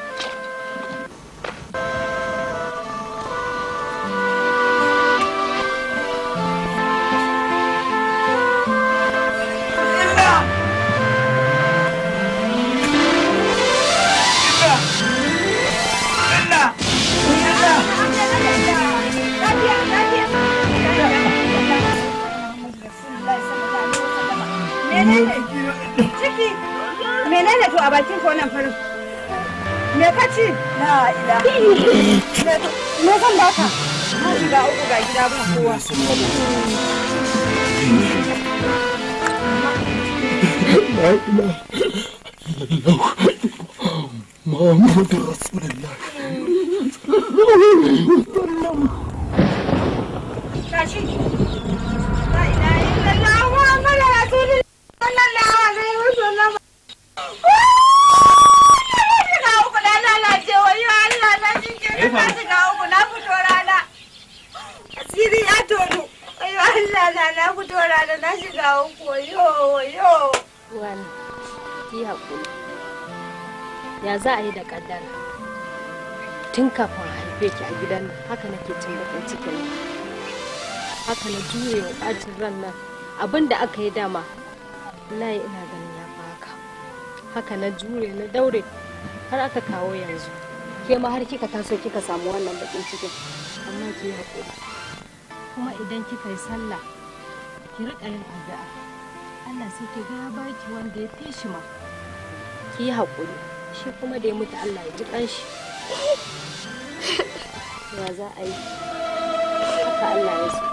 Ciki, menene to a bakin ko nan farin? Me ka ci? La ila. Me zan baka? Na shiga uku ga gida ba kowa. لا إله إلا الله محمد رسول الله Tashi. La ilaha illallah Muhammadu Rasulullah sallallahu alaihi wasallam. Shiga uku na lalace wayo Allah na cikin na shiga uku na fito rana. Asiri ya tonu. Wayo Allah na na fito rana na shiga uku wayo wayo. Wani, yi haƙuri. Ya za a yi da ƙaddara? Tun kafin a haife ki a gidan nan, haka nake cin bakin cikin nan. Haka na juye wa ɓacin ran nan. Abin da aka yi dama, wallahi ina ganin ya fi haka. Haka na jure na daure har aka kawo yanzu. Ke ma har kika taso kika samu wannan bakin cikin. Amma ki yi haƙuri. Kuma idan kika yi sallah, ki riƙa yin addu'a. Allah sai ki ga ya baki wanda ya fi shi ma. Ki yi haƙuri, shi kuma da ya mutu Allah ya ji ƙanshi. Ya za a yi? Haka Allah ya so.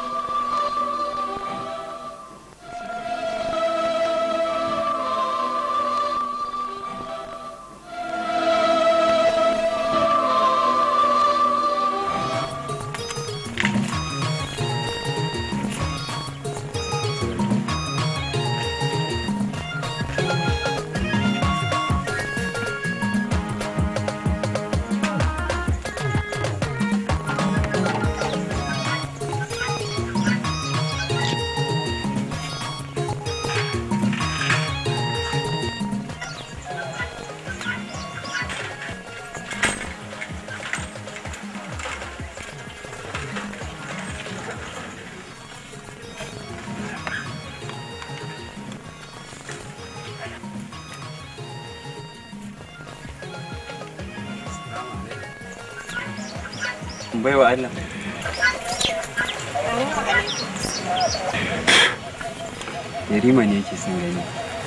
baiwa Allah yarima ne yake son gani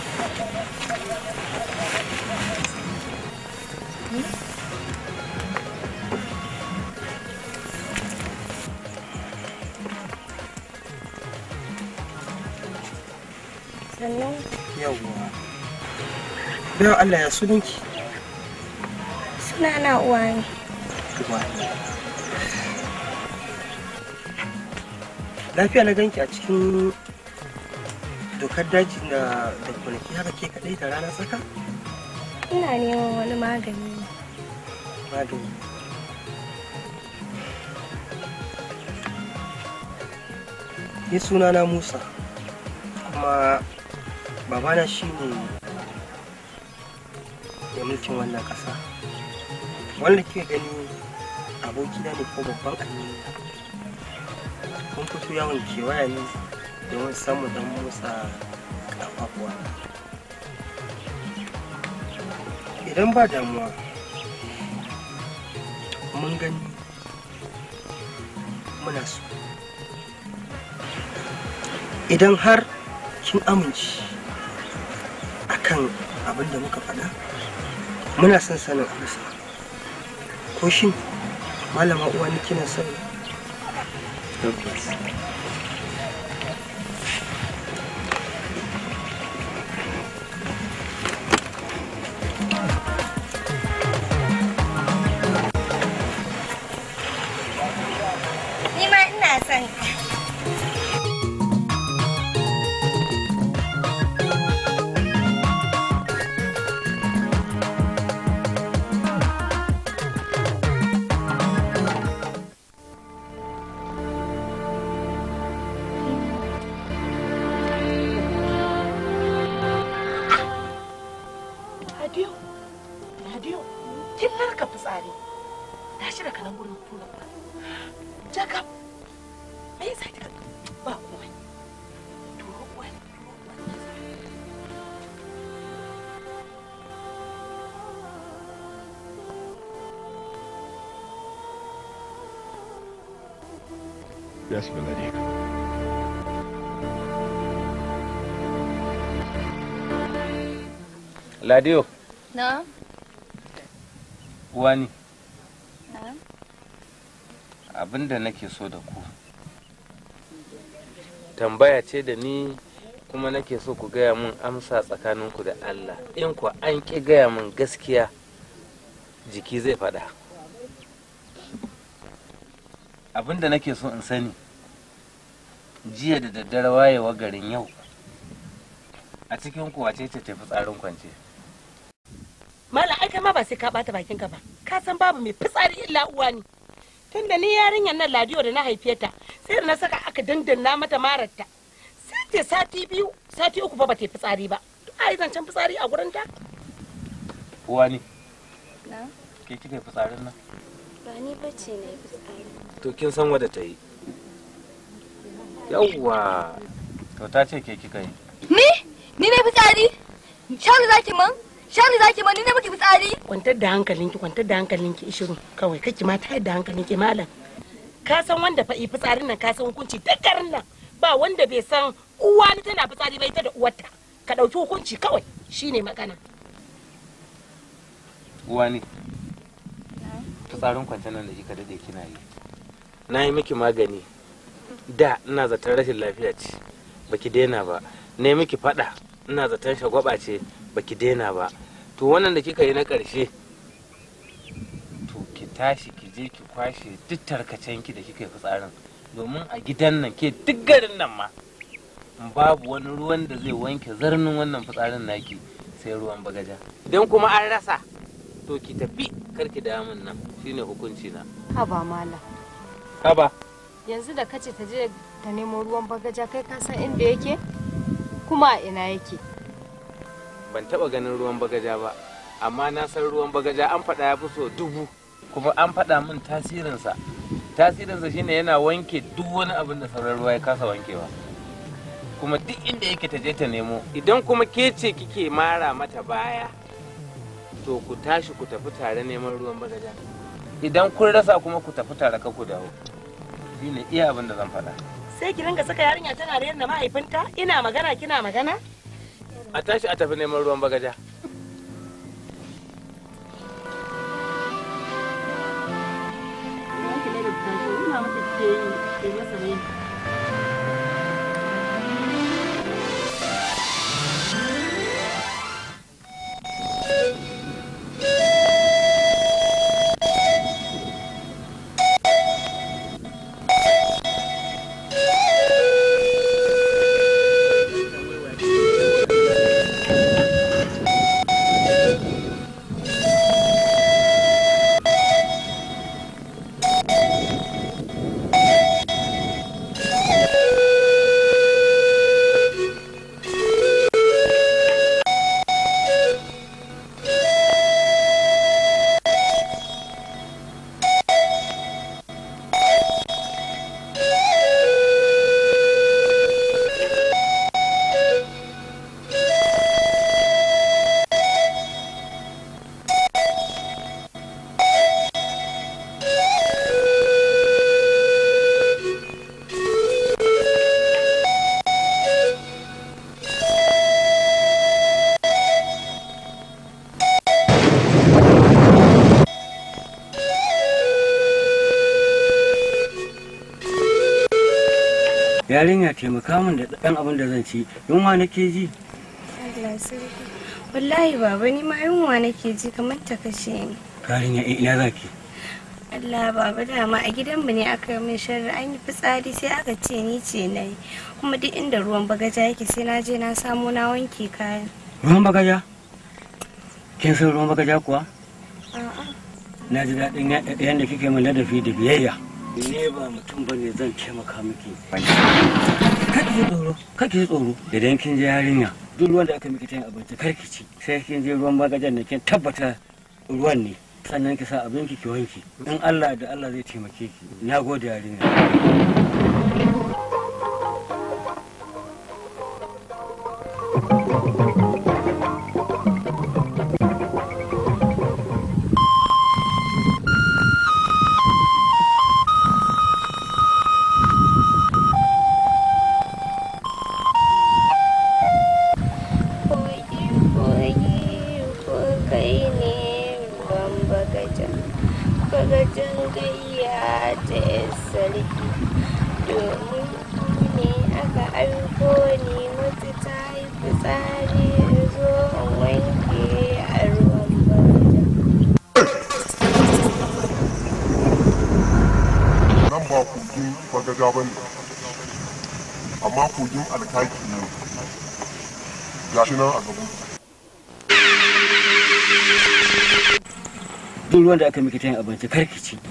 sannan yawwa bayan Allah ya sunanki Suna na uwa ne. lafiya na ganki a cikin dokar daji da da kwanaki haka ke kadai da rana tsaka Ina neman wani magani. ne. magani ni sunana musa kuma babana shine mai mulkin wannan ƙasa wanda ke gani abokina ne ko babban amini mun fito yawon kewaya ne domin samun dan motsa abubuwa idan ba damuwa mun gani muna so idan har kin amince akan abin da muka faɗa muna son sanin amsa ko shin malama uwa ni kina son Ni ma ina son ka. Ladiyo, Ladiyo, kin narka fitsari. Tashi daga nan gurin tura ba. Jaka, me yasa kika ba komai? Turo wani. Yes, milady. Ladiyo, Na? wani Na? abinda nake so da ku. Tambaya ce da ni kuma nake so ku gaya min amsa tsakaninku da Allah. In ku an ƙi gaya min gaskiya jiki zai faɗa. Abinda nake so in sani jiya da daddare wayewa garin yau a cikin ku wace ce tafi tsarin kwance. Malam ai kai ma ba sai ka bata bakin ka ba. Ka san babu mai fitsari illa uwa ne. Tunda ni yarinyar nan Ladiyo da na haife ta sai da na saka aka dandanna mata mararta. Sai ta sati biyu, sati uku ba ba ta yi fitsari ba. Ai zancen fitsari a gurin ta? Uwa ne, Na? ke kika yi fitsarin nan? Ba ni bace na yi fitsari. To kin san wadda ta yi. Yawwa. To ta ce ke kika yi. Ni? Ni ne fitsari? Shari zaki man? Shari zaki man ni ne miki fitsari? Kwantar da hankalinki, kwantar da hankalinki ishiru kawai kake ma tayar da hankalinki malam. Ka san wanda fa yi fitsarin nan ka san hukunci duk garin nan ba wanda bai san uwa ni tana fitsari ba ita da uwarta. Ka ɗauki hukunci kawai shine magana. Uwa ne. Fitsarin kwance nan da kika dade kina yi. Na yi miki magani. Da ina zaton rashin lafiya ce. Baki daina ba. Na yi miki fada. Ina zaton shagwaba ce. Baki daina ba. To wannan da kika yi na ƙarshe. To ki tashi ki je ki kwashe duk tarkacenki da kika yi fitsarin. Domin a gidan nan ke duk garin nan ma. Babu wani ruwan da zai wanke zarnin wannan fitsarin naki sai ruwan bagaja. Idan kuma an rasa to ki tafi karki da min nan shine hukunci na Haba mala. haba Yanzu da kace ta je ta nemo ruwan bagaja kai ka san inda yake? Kuma a ina yake? ban taba ganin ruwan bagaja ba amma na san ruwan bagaja an faɗa ya fi so dubu kuma an faɗa min tasirinsa tasirinsa shine yana wanke duk wani abin da sauran ruwa ya kasa wankewa kuma duk inda yake ta je ta nemo idan kuma ke ce kike mara mata baya to ku tashi ku tafi tare neman ruwan bagaja idan kun rasa kuma ku tafi tare ka ku dawo shine iya abin da zan faɗa Sai ki ringa saka yarinya tana rayar da mahaifinta ina magana kina magana? a tashi a tafi neman ruwan bagaja yarinya taimaka min da ɗan abin da zan ci yunwa nake ji Allah sarki wallahi baba ni ma yunwa nake ji kamar ta kashe ni yarinya eh, ina zaki Allah baba dama a gidanmu ne aka yi min sharri an yi fitsari sai aka ce ni ce na yi kuma duk inda ruwan bagaja yake sai na je na samo na wanke kayan ruwan bagaja kin san ruwan bagaja kuwa a'a na ji daɗin ya- yadda kike min ladafi da biyayya ne ba mutum ba ne zan taimaka miki kaki ji tsoro kaki ji tsoro idan kin je yarinya duk ruwan da aka miki ta yin abinci kar ki ci sai kin je ruwan bagajen da kin tabbata ruwan ne sannan ki sa abinki ki wanki in Allah da Allah zai taimake ki na gode yarinya kogi kogi ko kai ne ruwan bagaja bagajan gayya ta yar sarki domin ku ne aka aiko ni wata ta yi fitsari in zo in wanke a ruwan bagaja nan ba kogin bagaja ba ne amma kogin alkaki ne gashi nan a gaban duk ruwan da aka miki ta yin abinci kar ki ci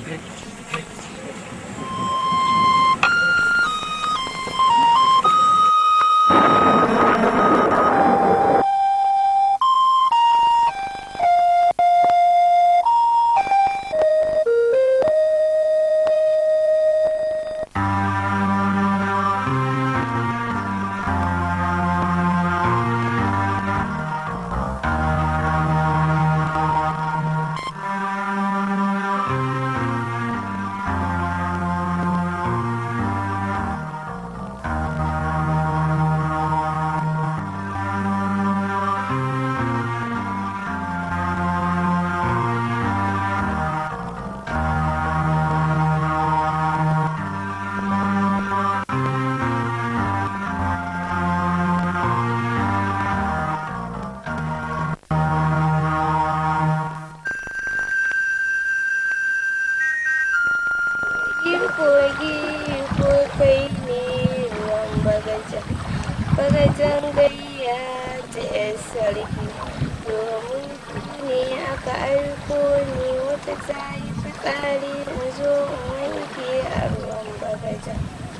kogi ko kai ne ruwan bagaja bagajan gayya ta yar sarki domin ku ne aka aiko ni wata ta yi fitsari in zo in wanke a ruwan bagaja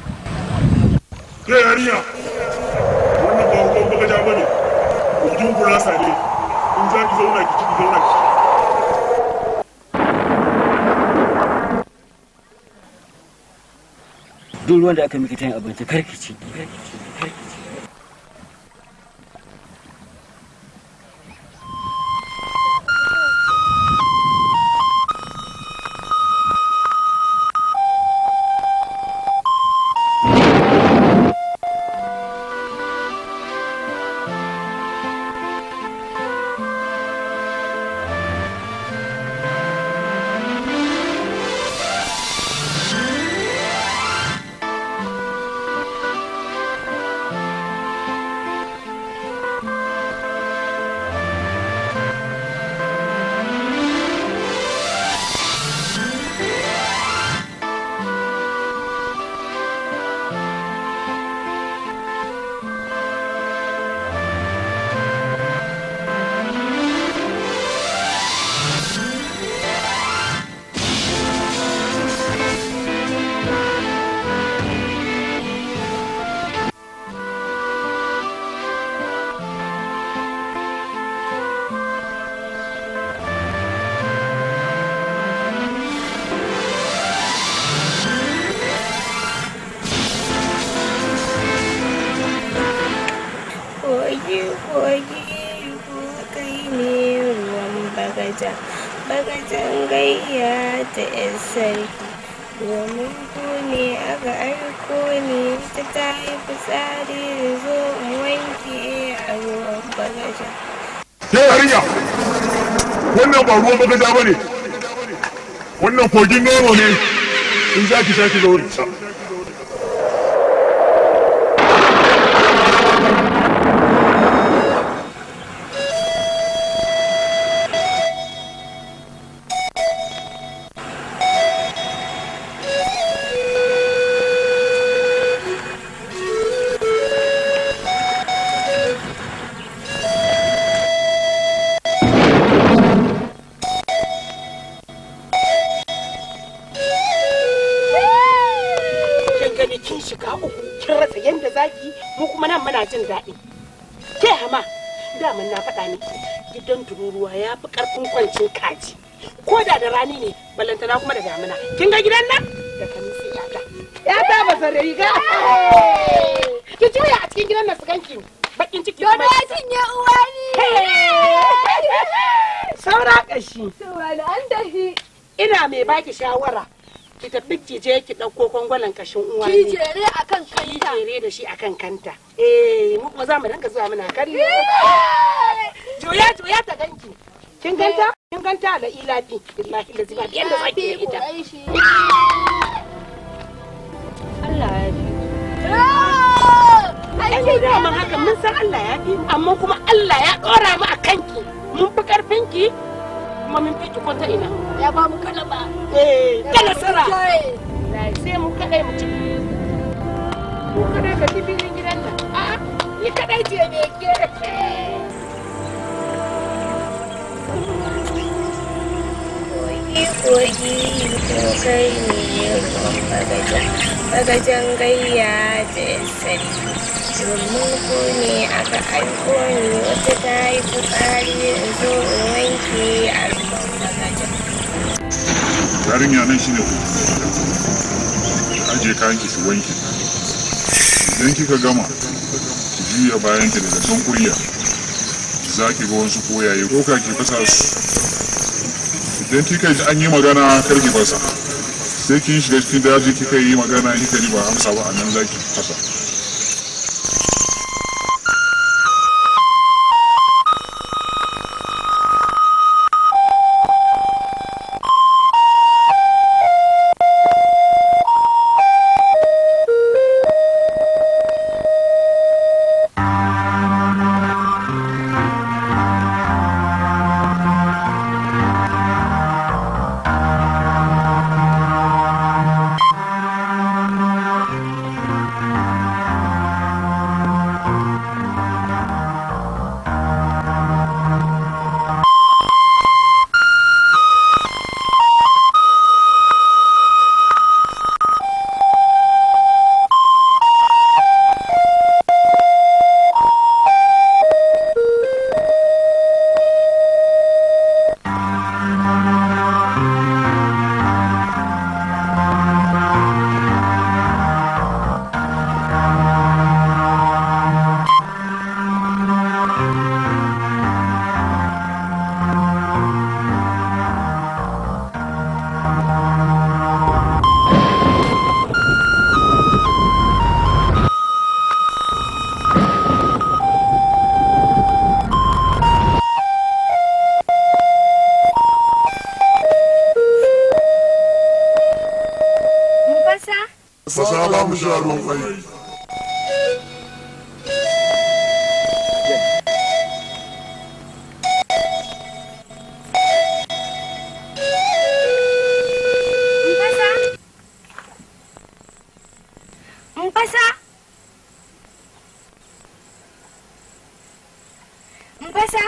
Ke yarinya, wannan ba ruwan bagaja ba ne, kogin gurasa ne, in za ki zauna ki ci ki zauna ki ci. duk ruwan da aka miki ta yin abinci kar ki ci kogi kogi ko kai ne ruwan bagaja bagajan gayya ta yar sarki domin ku ne aka aiko ni ta ta yi fitsari da zo in wanke a ruwan bagaja Ke yarinya, wannan ba ruwan bagaja ba ne, wannan kogin nono ne, in za ki sha ki zauna ki sha. kin shiga uku kin rasa yanda zaki mu kuma nan muna jin daɗi ke hama daman na faɗa miki gidan tururuwa ya fi ƙarfin kwancin kaji ko da da rani ne ballantana kuma da damina kin ga gidan nan da kami sai yata yata ba sa riga ki juya a cikin gidan nan su ganki bakin ciki Dodo ya cinye uwa ni. saura ƙashi Saura da an tafi. ina mai baki shawara ki tafi ki je ki ɗauko kwangwalan kashin uwa Ki jere akan kanta. Ki jere da shi akan kanta. Eh, mu kuma za mu dinga zuwa muna kallo. Juya juya ta ganki. Kin ganta? Kin ganta da ilafi. Billahi da ziba yanda zaki da ita. Allah ya ji. Ai ne da haka mun san Allah ya fi amma kuma Allah ya ɗora mu a kanki. Mun fi karfin ki kuma mun fi ki ko ta ina. Ya ba mu kalaba. Eh, da nasara. Sai mu kadai mu ci. Mu kadai ka filin gidan nan. A'a, ni kadai ce ne ke. kogi ko kai ne ruwan bagaja bagajan gayya da sarki domin ko ne aka aiko ni wata ta yi fitsari in zo in wanke a ruwan bagaja yarinya nan shine hoton aje kayan ki su wanke idan kika gama ki juya bayan ki daga can kurya za ki ga wasu koyaye ko ka ki fasa su idan kika ji an yi magana kar ki fasa sai kin shiga cikin daji kika yi magana kika ji ba amsa ba a nan za ki fasa Mufasa? fasa ba mu sha ruwan kwai Mufasa? Mufasa? Mufasa?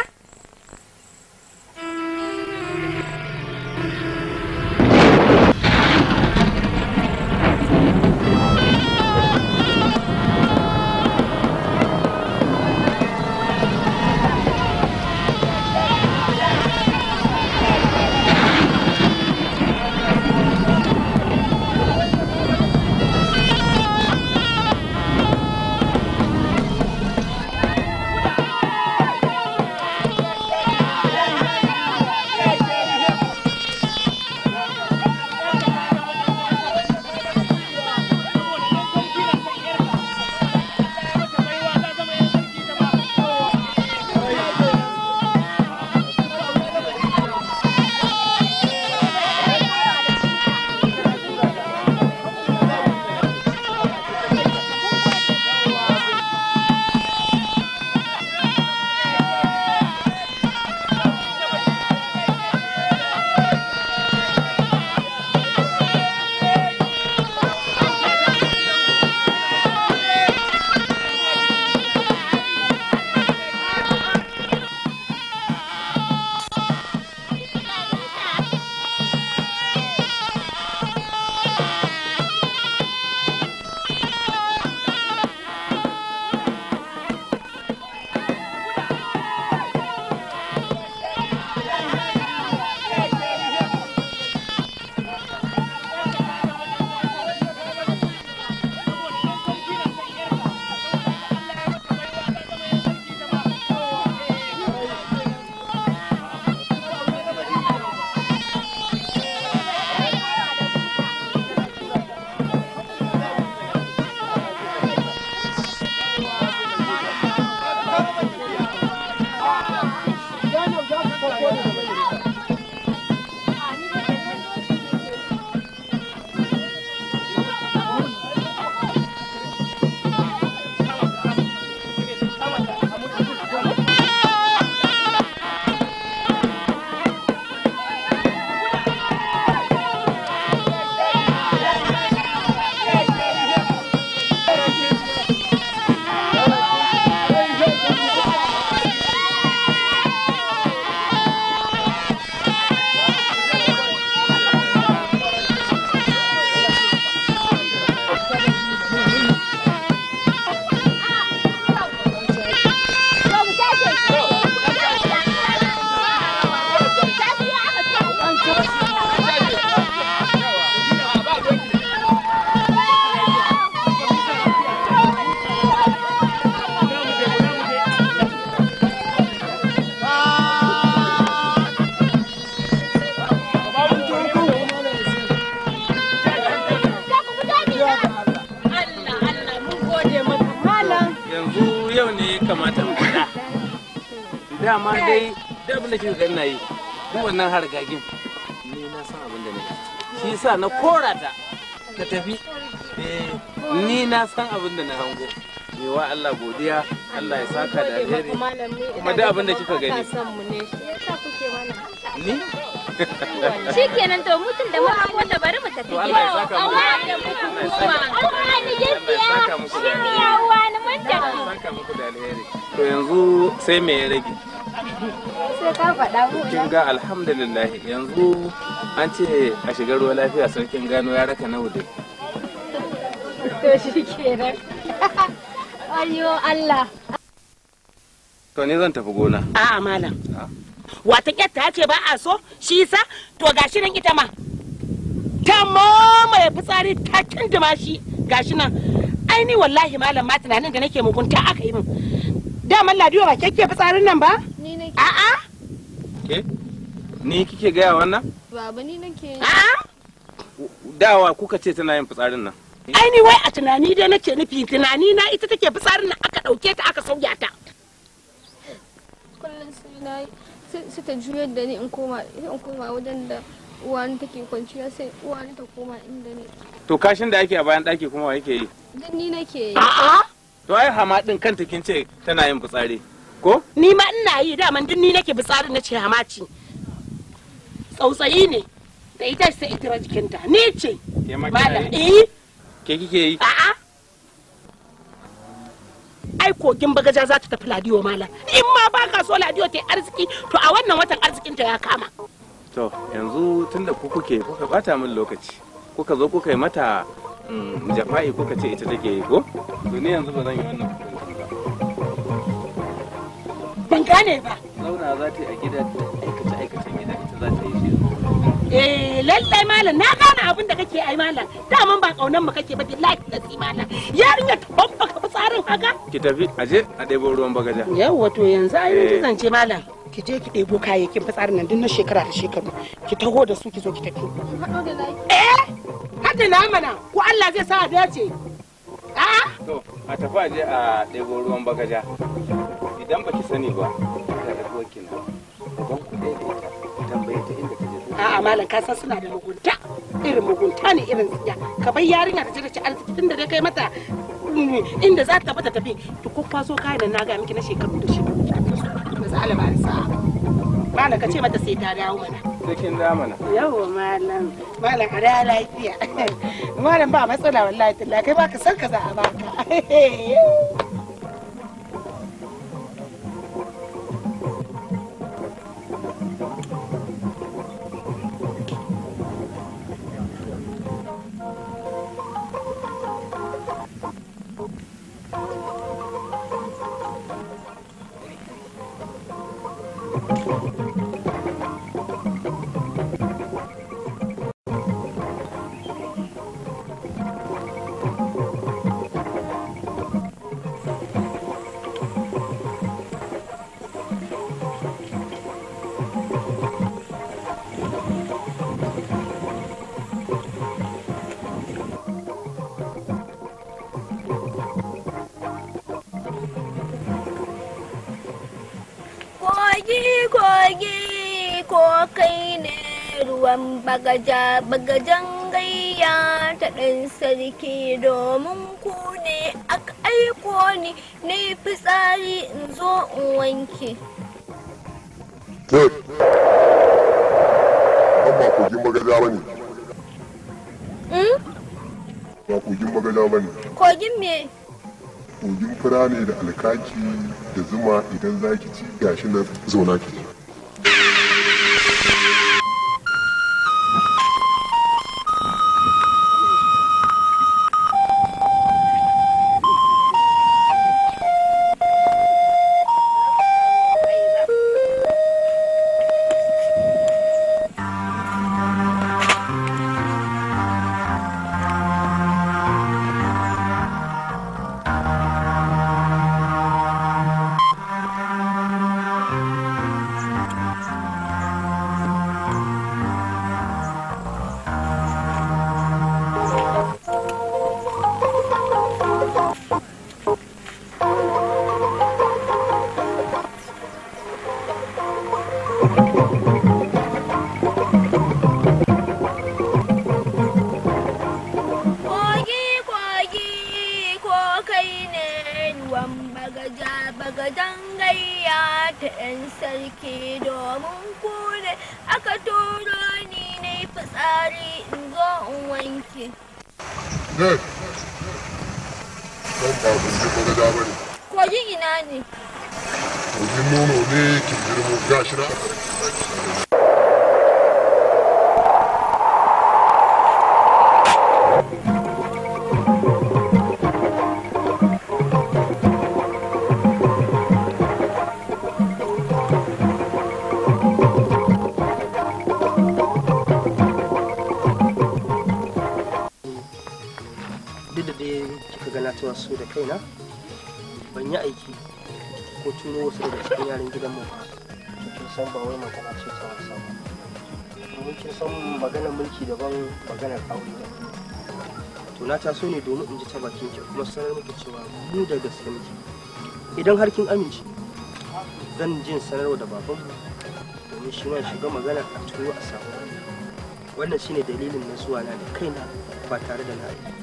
yau ne ya kamata in faɗa dama dai da abin da kika ga ina yi duk wannan hargagin ni na san abin da nake shi yasa na kora ta ta tafi Eh, ni na san abin da na hango me wa Allah godiya Allah ya saka da alheri kuma da abin da kika gani ni Shikenan to mutum da muka wanda bari mu tafi To Allah ya saka muku. Awa da muku kuma. Awa ni gaskiya. saka muku da Shi ya uwa ni mun tafi. saka muku da alheri to yanzu sai me ya rage Sai ka faɗa mu. kin ga alhamdulillah yanzu an ce a shiga ruwa lafiya sarkin gano ya raka na wude To shikenan. Ayyo Allah. to ne zan tafi gona A'a malam. Wata ƙyatta ce ba a so shi yasa to gashi nan ita ma. Ta mamaye fitsari ta kindima shi gashi nan. Ai ni wallahi malam ma tunanin da nake mugunta aka yi min. Daman ladiyo ba kyakke fitsarin nan ba? Ni nake. A'a. ke ni kike gaya wannan Baba ni nake. dawa kuka ce tana yin fitsarin nan Ai ni wai a tunani dai nake nufi tunani na ita take fitsarin nan aka ɗauke ta aka sauya ta. Kullum sai na yi sai ta juyar da ni in koma in koma wajen da uwani take kwanciya sai uwani ta koma inda ne. to kashin da ake a bayan daki kuma wa yake yi Duk ni nake yi. to ai hama din kanta kin ce tana yin fitsari ko Ni ma ina yi daman duk ni nake fitsarin na ce hamaci. Tsautsayi ne da ita sai ita jikinta. Ni ce. ke ma Malam kina yi eh ke kike yi a'a. Ai kogin bagaja za ta tafi ladiyo malam. In ma ba ka so ladiyo ta yi arziki to a wannan watan arzikinta ya kama. to yanzu tunda ku kuke kuka bata min lokaci kuka zo kuka yi mata mm, jafa'i kuka ce ita take yi ko to ni yanzu ba zan yi wannan Ban gane ba. zauna za ta yi a gida ta aikace aikacen gida ita za ta yi shi Eh lallai malam na gane abin da kake ai malam. Daman ba kaunan mu kake ba billahi da malam. Yarinya ta babba ka fitsarin haka. ki tafi aje a ɗebo ruwan bagaja Yawwa to yanzu ai Eh. mun zance malam. Ki je ki ɗebo kayayyakin fitsarin nan duk na shekara da shekaru. Ki taho da su ki zo ki tafi. Haɗo da na Eh! Hadda na mana ko Allah zai sa a dace. Ah! to a tafi aje a ɗebo ruwan bagaja idan baki sani ba ga da wakil na idan ku ɗaya da ita tambaye ta inda ta je A'a malam ka san suna da mugunta. Irin mugunta ne irin tsiya. Ka bar yarinya ta je ta ci arziki tunda dai kai mata mm, inda za ta tafi ta tafi. Ki kwakwaso kayan nan na ga miki na shekaru da shekaru. Da za ba sa. Malam ka ce mata sai ta dawo mana. sai kin da mana Yawwa malam. Malam a da lafiya. Malam ba matsala wallahi tallahi kai ba ka san ka za a baka. Kogi kogi ko kai ne ruwan bagaja bagajan gayya ta ɗan sarki domin ku ne aka aiko ni na yi fitsari in zo in wanke. Ke, an ba kogin magaja ba ne, Hmm? ba kogin magaja ba ne. Kogin me? Kogin fura ne da alkaki da zuma idan za ki ci gashi na zauna ki ci. kai ne ruwan bagaja bagajan gayya ta 'yan sarki domin ku ne aka turo ni na yi fitsari in zo in wanke. ne ban ba ban je ba da ba ne Kogin ina ne? kogin nono ne ki girmo gashi na a karki duk da dai kika ga na cewa su da kaina ban yi aiki ko turo wasu daga cikin yaran gidan mu ba to kin san ba wai magana ce ta wasa ba domin kin san maganar mulki daban maganar aure daban to na taso ne domin in ji ta bakin ki kuma sanar miki cewa mu da gaske muke idan har kin amince zan jin sanarwa da babanmu domin shi ma shiga magana a turo a samu wannan shine dalilin na zuwa na da kaina ba tare da na yi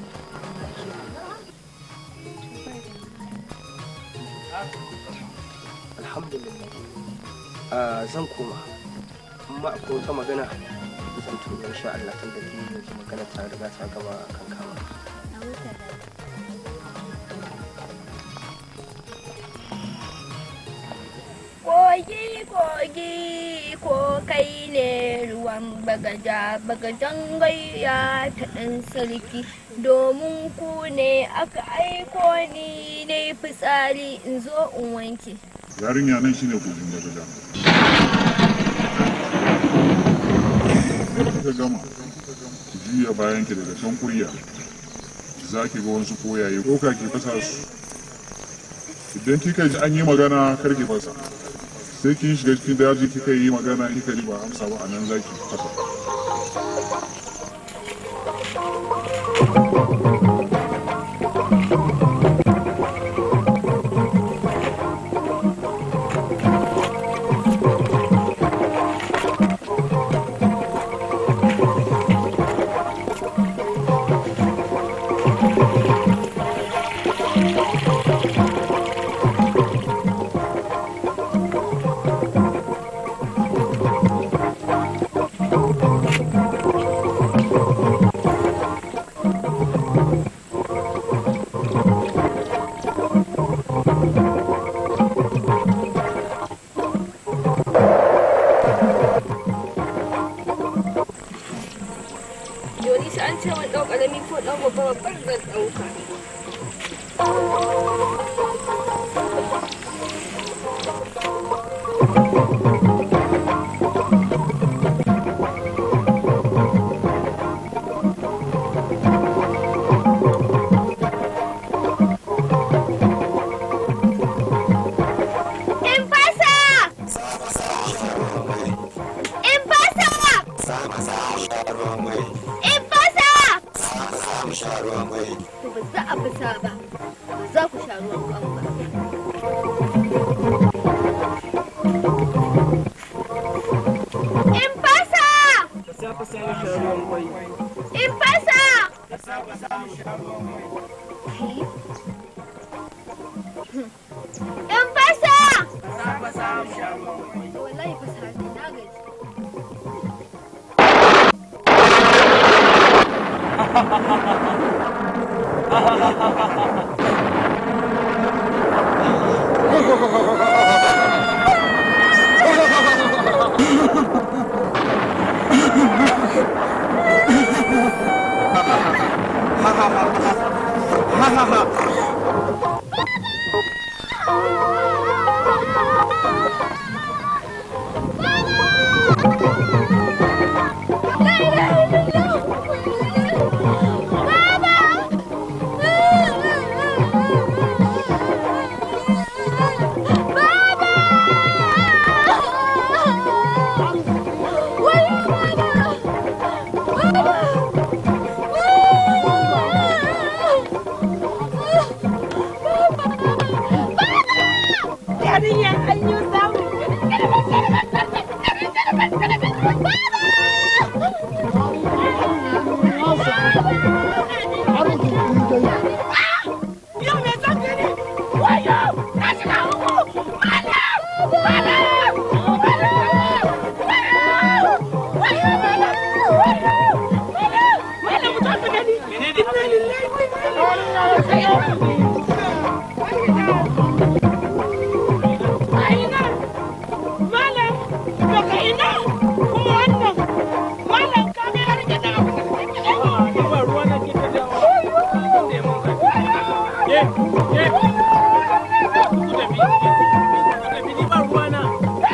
alhamdulillah Ah, zan koma amma akwai wata magana zan turo insha Allah tun da ke yanzu magana ta riga ta gama kan kama Kogi kogi ko kai ne ruwan bagaja bagajan gayya ta ɗan sarki domin ku ne aka aiko ni na yi fitsari in zo in wanke. yarinya nan shine kogin bagaja ka gama ki juya bayan ki daga can kurya za ki ga wasu koyaye ko ka ki fasa su idan kika ji an yi magana kar ki fasa sai kin shiga cikin daji kika yi magana kika ji ba amsa ba a nan za ki fasa Yoni sai an ce wani ɗau ƙarami ko ɗan babba babban zan ɗauka. In fasa! In fasa! In fasa! To ba za a fasa ba, ba za ku sha ruwan kwan ba. In fasa! In fasa! In fasa! Wallahi fasa ne, na gaji. Malam, daga ina kuma wannan malam ka ga yar gida. Ba ruwa na gida da Ye, ye. Ku tafi, ku tafi ni ba ruwa na.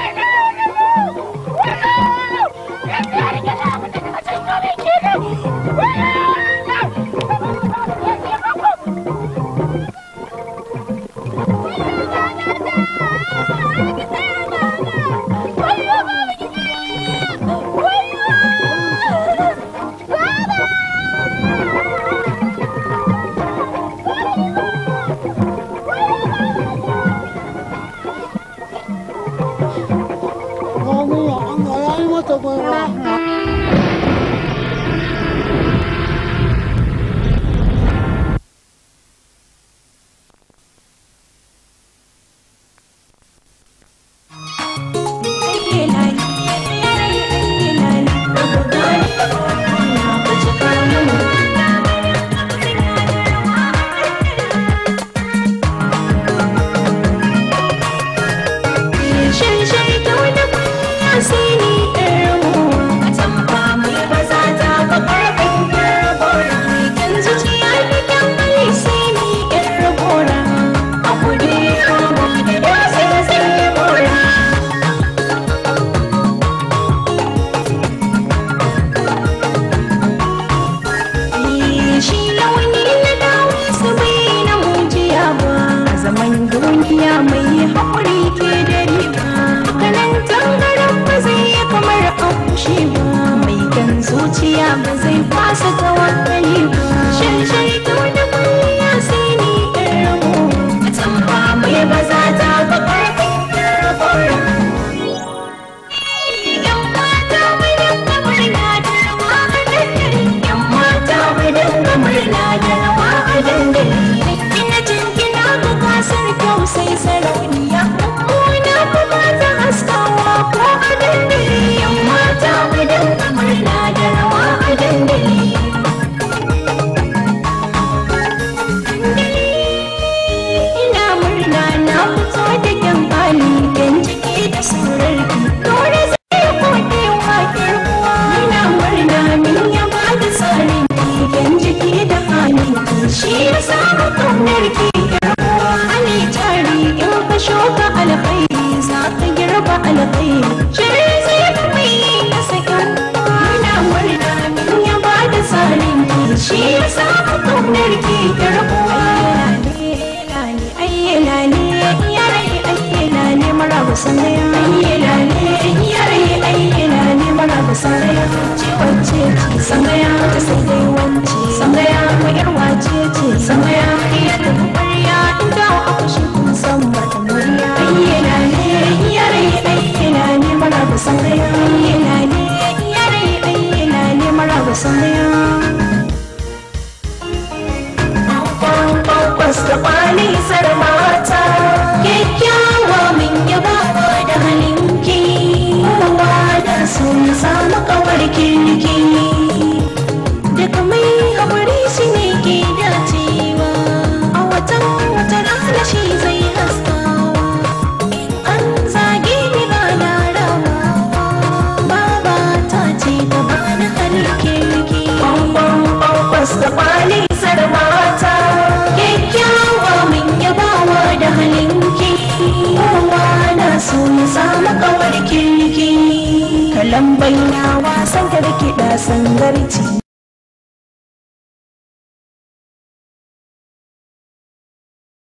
shi launi na dawo su bai na mujiya ba a zaman duniya mai haƙuri ke da riba kanan tangaran ba zai yi kamar akushe ba mai kan zuciya ba zai fasa tawakkali ba sharshar ta wani kwalliya sai ni ɗan ramo a tamba mai ba za ta ba ƙarfin rabon Yan mata mai dinga murna da rawa a dandali. Yan mata mai dinga murna da rawa a dandali. Ina jingina ga gasar kyau sai sarauniya. Mummuna kuma ta haskawa ko a dandali. Yan mata mai dinga murna da rawa a dandali. Ina murna na fito da kyan hali kan ciki da surarki. Dole zai kode wa kirkuwa. Ina murna min ya ba da tsarin kan jiki da hali. Shi ya samu kaunar ki kirkuwa. Ani tari in ka shuka alkhairi za ka girba alkhairi. Shirin zai fi mai na sakin. Ina murna min ya ba da tsarin ki. Shi ya samu kaunar ki kirkuwa. ayyana ne yare ayyana ne maraba sanaya ayyana ne yare ayyana ne maraba sanaya ce wacce ce sanaya ta sai dai wance sanaya ko yar wace ce sanaya iya ta bariya in ta aku shi kun san ba ta muriya ayyana ne yare ayyana ne maraba sanaya ayyana ne yare ayyana ne maraba sanaya Kwas da kwali mata kyakkyawa min yaba da halinki kowa da so ya samu kawar kirki daga mai haƙuri shi ne ke dacewa a watan wata rana shi zai haskawa in an zage ni ba na rawa baba ta ce ta bani halin kirki kwas da kwali mata kyakkyawa min yabawa da halinki kowa na so ya samu kawar kirki kalan baina wasan da kiɗa sangarci